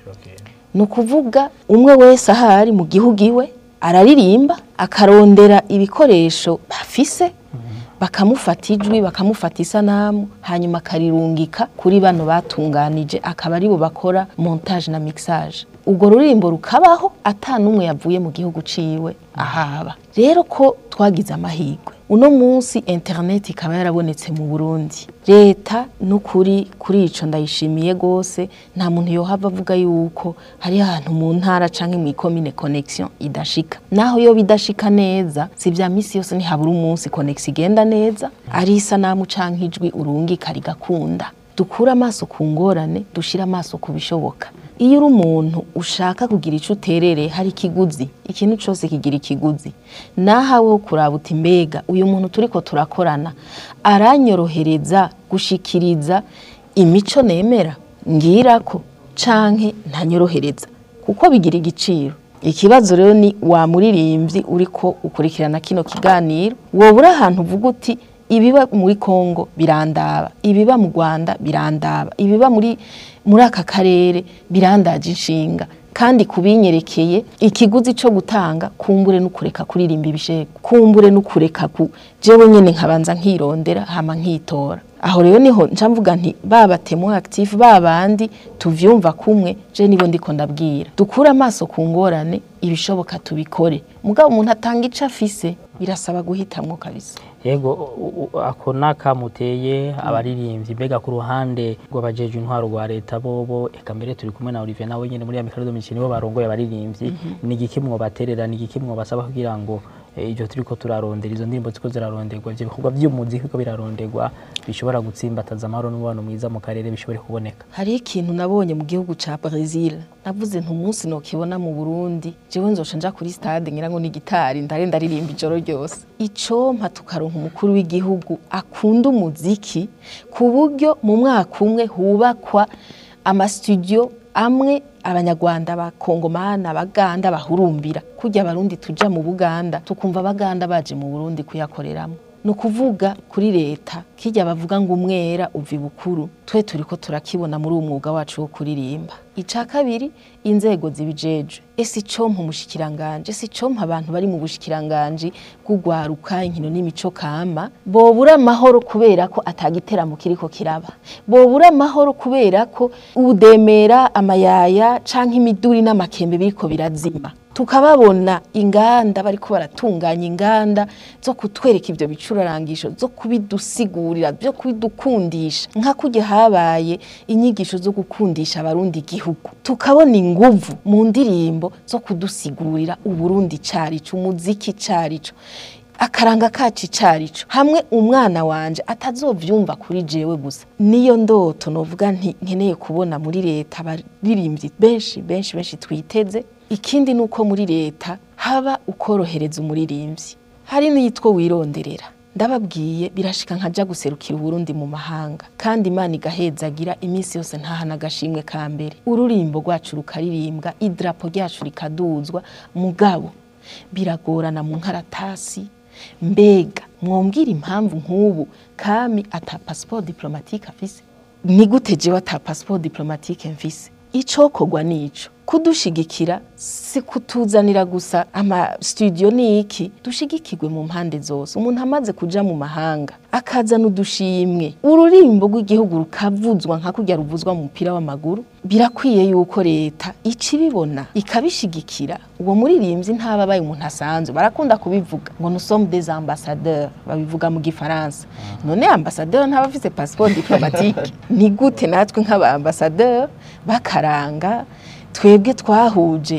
ni ukuvuga umwe wese ahari mu gihugu iwe araririmba akarondera ibikoresho bafise bakamufata ijwi bakamufata isanamu hanyuma akarirungika kuri bano batunganije akaba aribo bakora montage na mixage urwo ruririmbo rukabaho ata n'umwe yavuye mu gihugu ciwe ahaba rero ko twagize amahirwe uno munsi internet ikaba yarabonetse mu Burundi leta n'ukuri kuri ico ndayishimiye gose nta muntu yohava avuga yuko hari ahantu mu ntara canke mu ikomine connection idashika naho yo bidashika neza si vya misi yose ntihabura umunsi connection igenda neza ari isanamu canke ijwi urungika rigakunda dukure amaso ku ngorane dushire amaso ku bishoboka iyo uri umuntu ushaka kugira icyo uterere hari ikiguzi ikintu cyose kigira ikiguzi nahawe wo kuraba uti mbega uyu muntu turi ko turakorana aranyorohereza gushikiriza imico nemera ngira ko canke ntanyorohereza kuko bigira igiciro ikibazo rero ni wa muririmbyi uri ko ukurikirana kino kiganiro wowe uri ahantu uvuga uti ibiba muri Kongo birandaba ibiba mu Rwanda birandaba ibiba muri muri aka karere birandaje inshinga kandi kubinyerekeye ikiguzi cyo gutanga kumbure n'ukureka kuririmba ibishego kumbure n'ukureka ku jewe nyene nkabanza nkirondera hama nkitora aho rero niho nca mvuga nti baba temo active babandi tuvyumva kumwe je nibo ndiko ndabwira dukure amaso ku ngorane ibishoboka tubikore mugabo umuntu atanga ico afise birasaba guhitamwo kabisa yego u- u- ako nakamuteye abaririmbyi mbega ku ruhande rw'abajeje intwaro rwa leta bobo eka mbere turi kumwe na Olivier nawe nyene muri ya mikaro domicile bo barongoye abaririmbyi ni igiki mwobaterera ni igiki mwobasaba kugira ngo eh, ivyo turiko turarondera izo ndirimbo ziko ziraronderwa ivyo bikorwa vy'umuziki ko biraronderwa bishobora gutsimbataza amahoro n'umubano mwiza mu karere bishobore kuboneka hariho ikintu nabonye mu gihugu ca Brazil navuze nti umunsi nokibona mu Burundi jewe nzoca nja kuri stade ngira ngo ni gitari ndare ndaririmba ijoro ryose icompa tukaronka umukuru w'igihugu akunda umuziki ku buryo mu mwaka umwe hubakwa amastudio amwe abanyarwanda bakongomana abaganda bahurumbira kujya abarundi tuja mu buganda tukumva abaganda baje mu burundi kuyakoreramo ni ukuvuga kuri leta kijya bavuga ngo umwera uva ibukuru twe turi ko turakibona muri uwo mwuga wacu wo kuririmba icya kabiri inzego zibijejwe ese icompa umushikiranganje ese icompa abantu bari mu bushikiranganje bw'ugwaruka inkino n'imico kama bobura amahoro kubera ko atagiteramo kiriko kiraba bobura amahoro kubera ko udemera amayaya canke imiduri n'amakembe biriko birazima tukababona inganda bariko baratunganya inganda zo kutwereka ivyo bicurarangisho zo kubidusigurira byo kubidukundisha nka kujya habaye inyigisho zo gukundisha abarundi igihugu tukabona inguvu mu ndirimbo zo kudusigurira uburundi carico umuziki carico akaranga kacu icarico hamwe umwana wanje atazovyumva kuri jewe gusa niyo ndoto novuga nti nkeneye kubona muri leta abaririmbyi benshi benshi benshi twiteze ikindi ni uko muri leta haba ukorohereza umuririmbyi hari n'iyitwa wironderera ndababwiye birashika nkaja guserukira uburundi mu mahanga kandi imana igahezagira iminsi yose ntahana agashimwe ka mbere ururimbo rwacu rukaririmbwa idarapo ryacu rikaduzwa mugabo biragorana mu nkaratasi mbega mwongera impamvu nk'ubu kami ata pasiporo diplomatike afise ni gute jewe ata pasiporo diplomatike mfise icokorwa nico kudushigikira si kutuzanira gusa ama studio ni iki dushigikirwe mu mpande zose umuntu amaze kuja mu mahanga akazana udushimwe ururimbo rw'igihugu rukavuzwa nka kurya ruvuzwa mu mupira w'amaguru birakwiye yuko leta ikibibona ikabishigikira uwo muririmbyi ntaba abaye umuntu asanzwe barakunda kubivuga ngo nous sommes des ambassadeurs babivuga mu gifaransa none ambassadeur ntaba afise passeport diplomatique ni gute natwe nk'aba ambassadeur bakaranga twebwe twahuje aka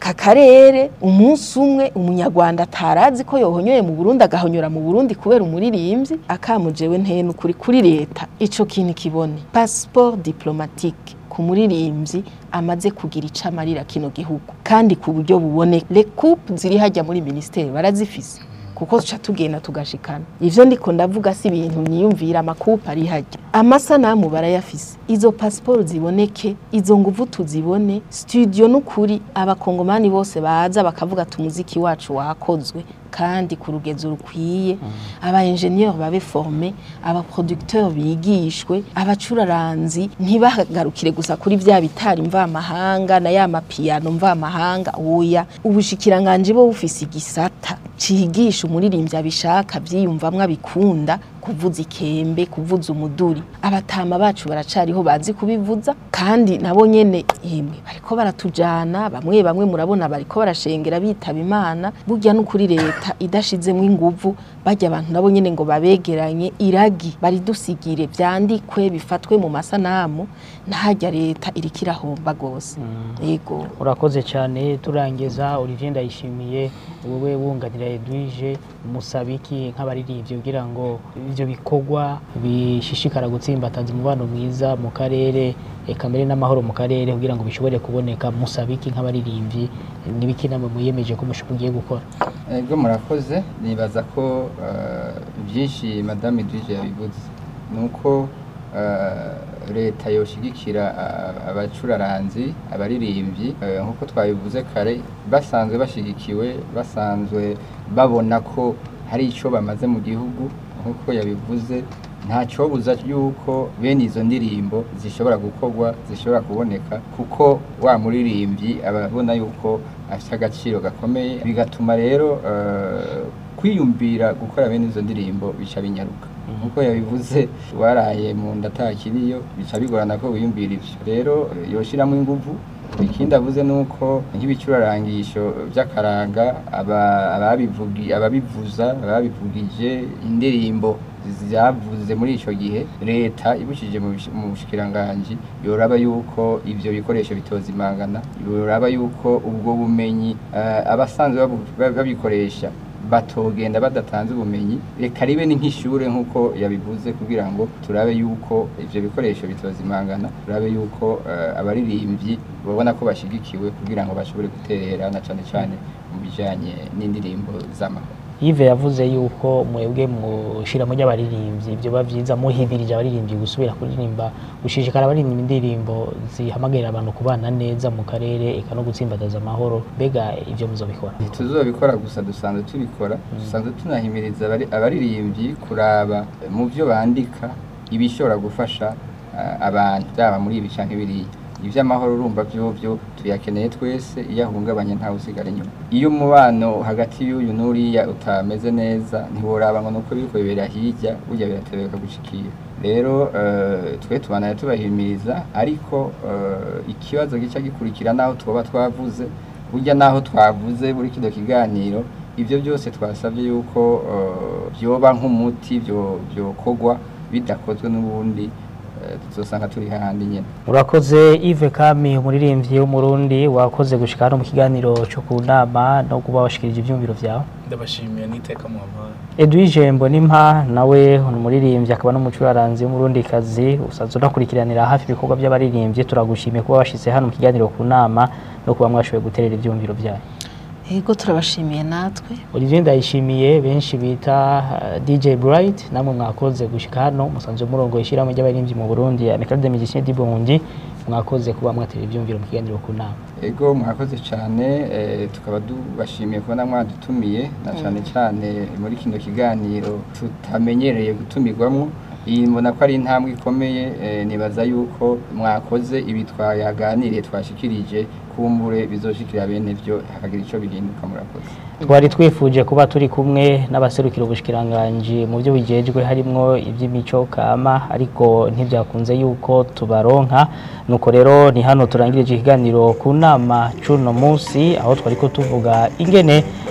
aka karere umunsi umwe umunyarwanda atarazi ko yohonyoye mu burundi agahonyora mu burundi kubera umuririmbyi akamujewe nteye n'ukuri kuri leta ico kintu kibone passeport diplomatique ku muririmbyi amaze kugira ico amarira kino gihugu kandi ku buryo buboneka le coupe ziri hajya muri ministeri barazifise kuko tuca tugenda tugashikana ivyo ndiko ndavuga si ibintu niyumvira amakupa ari hajya amasanamu barayafise izo pasiporo ziboneke izo nguvu tuzibone studio n'ukuri abakongomani bose baza bakavuga ati umuziki wacu wakozwe kandi ku rugezo rukwiye aba engineer babe forme aba producteur bigishwe abacuraranzi ntibagarukire gusa kuri vya bitari mvamahanga na ya mapiyano mvamahanga oya ubushikiranganje bo bufise igisata cigisha umuririmbyi abishaka vyiyumvamwo abikunda kuvuza ikembe kuvuza umuduri abatama bacu baracariho bazi kubivuza kandi nabo nyene yemwe bariko baratujana bamwe bamwe murabona bariko barashengera bitaba imana burya n'ukuri leta idashizemwo inguvu barya abantu nabo nyene ngo babegeranye iragi baridusigire vyandikwe bifatwe mu masanamu nahajya leta iriko irahomba gose yego urakoze cyane turangiza Olivier Ndayishimiye wowe wunganira Edwige musabiki nk'abaririmbyi kugira ngo ivyo bikorwa bishishikara gutsimbataza umubano mwiza mu karere eka mbere n'amahoro mu karere kugira ngo bishobore kuboneka musabiki nk'abaririmbyi n'ibiki namwe muyemeje ko mushibugiye gukora ego murakoze nibaza ko eh, byinshi madame Edwige yabivuze ni uko eh, leta yoshigikira ah, abacuraranzi abaririmbyi eh, nk'uko twabivuze kare basanzwe bashigikiwe basanzwe babona ko hari icyo bamaze mu gihugu nk'uko yabivuze nta cyobuza yuko bene izo ndirimbo zishobora gukorwa zishobora kuboneka kuko wa muririmbyi aba abona yuko afite agaciro gakomeye bigatuma rero eh, kwiyumvira gukora bene izo ndirimbo bica binyaruka nk'uko yabivuze waraye mu nda atakiriyo bica bigorana ko wiyumvira ivyo rero eh, yoshiramo inguvu ikindi avuze ni uko nk'ibicurarangisho by'akaranga aba- ababivugi- ababivuza ababivugije indirimbo zavuze muri icyo gihe leta ibukije mu bish- mu bushikiranganji yoraba yuko ivyo bikoresho bitozimangana yoraba yuko ubwo bumenyi eh, abasanzwe babu- ba- babikoresha batogenda badatanze ubumenyi reka ribe ni nk'ishure nk'uko yabivuze kugira ngo turabe yuko ivyo bikoresho bitozimangana turabe yuko eh, abaririmbyi babona ko bashigikiwe kugira ngo bashobore guterera na cane cane mu bijanye n'indirimbo z'amahoro Yves yavuze yuko mwebwe mushiramo ry'abaririmbyi ibyo bavyiza muhibirije abaririmbyi gusubira kuririmba gushishikara abaririmba indirimbo zihamagarira abantu kubana neza mu karere eka no gutsimbataza amahoro mbega ivyo muzobikora ntituzobikora gusa dusanzwe tubikora dusanzwe tunahimiriza abari- abaririmbyi kuraba mu byo bandika ibishobora gufasha ah, abantu byaba muri ibi canke biriya ivy'amahoro urumva vyovyo tuyakeneye twese iyo ahungabanye ntawe usigara inyuma iyo umubano hagati y'uyu n'uriya utameze neza ntiworaba ngo nuko biriko bibera hirya burya biratebeka gushikira rero eh, twe tubanaye tubahimiriza ariko eh, ikibazo gica gikurikira naho twoba twavuze burya naho twavuze muri kino kiganiro ibyo byose twasabye yuko eh, byoba nk'umuti byo- byokorwa bidakozwe n'ubundi eh, tuzosanga turi hahandi nyine urakoze Yves Kami umuririmbyi w'umurundi wakoze gushika hano mu kiganiro cyo ku nama no kuba washikirije ivyumviro vyawe ndabashimiye n'iteka muhampaye Edwige Mbonimpa nawe ni umuririmbyi akaba n'umucuraranzi w'umurundikazi usanzwe unakurikiranira hafi ibikorwa by'abaririmbyi turagushimiye kuba washyize hano mu kiganiro ku nama no kuba mwashoboye guterera ibyumviro byayo yego turabashimiye natwe Olivier Ndayishimiye benshi bita uh, DJ Bright namwe mwakoze gushika hano musanzwe murongo ishyirahamwe ry'abaririmbyi mu Burundi Amicale des Musiciens du Burundi mwakoze kuba mwatera ibyumviro mu kiganiro ku nama ego mwakoze cyane eh, tukaba tubashimiye kubona mwadutumiye na cyane cyane muri kino kiganiro tutamenyereye gutumirwamo iyi mbona ko ari intambwe ikomeye eh, nibaza yuko mwakoze ibi twayaganiriye twashikirije kumbure bizoshikira bene byo hakagira icyo bihinduka murakoze twari twifuje kuba turi kumwe n'abaserukira ubushikiranganji mu byo bijejwe harimwo iby'imico kama ariko ntibyakunze yuko tubaronka nuko rero ni hano turangirije ikiganiro ku nama c'uno munsi aho twari ko tuvuga ingene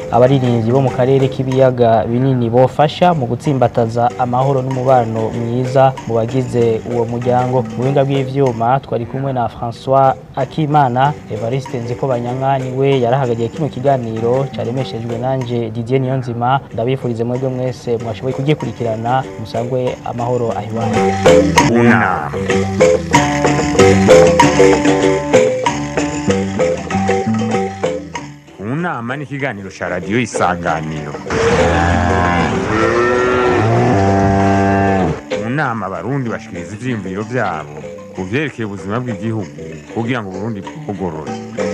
abaririmbyi bo mu karere k'ibiyaga binini bofasha mu gutsimbataza amahoro n'umubano mwiza mu bagize uwo muryango mu buhinga bw'ivyuma twari kumwe na François Akimana Evariste Nziko Banyanka niwe yarahagariye kino kiganiro caremeshejwe nanje Didier Niyonzima ndabifurize mwebwe mwese mwashoboye kugikurikirana musangwe amahoro ahiwanyu unama unama ni ikiganiro cya radiyo isanganiro mu nama abarundi bashikiriza ivyiyumviro vyabo ku vyerekeye ubuzima bw'igihugu kugira ngo uburundi bugorore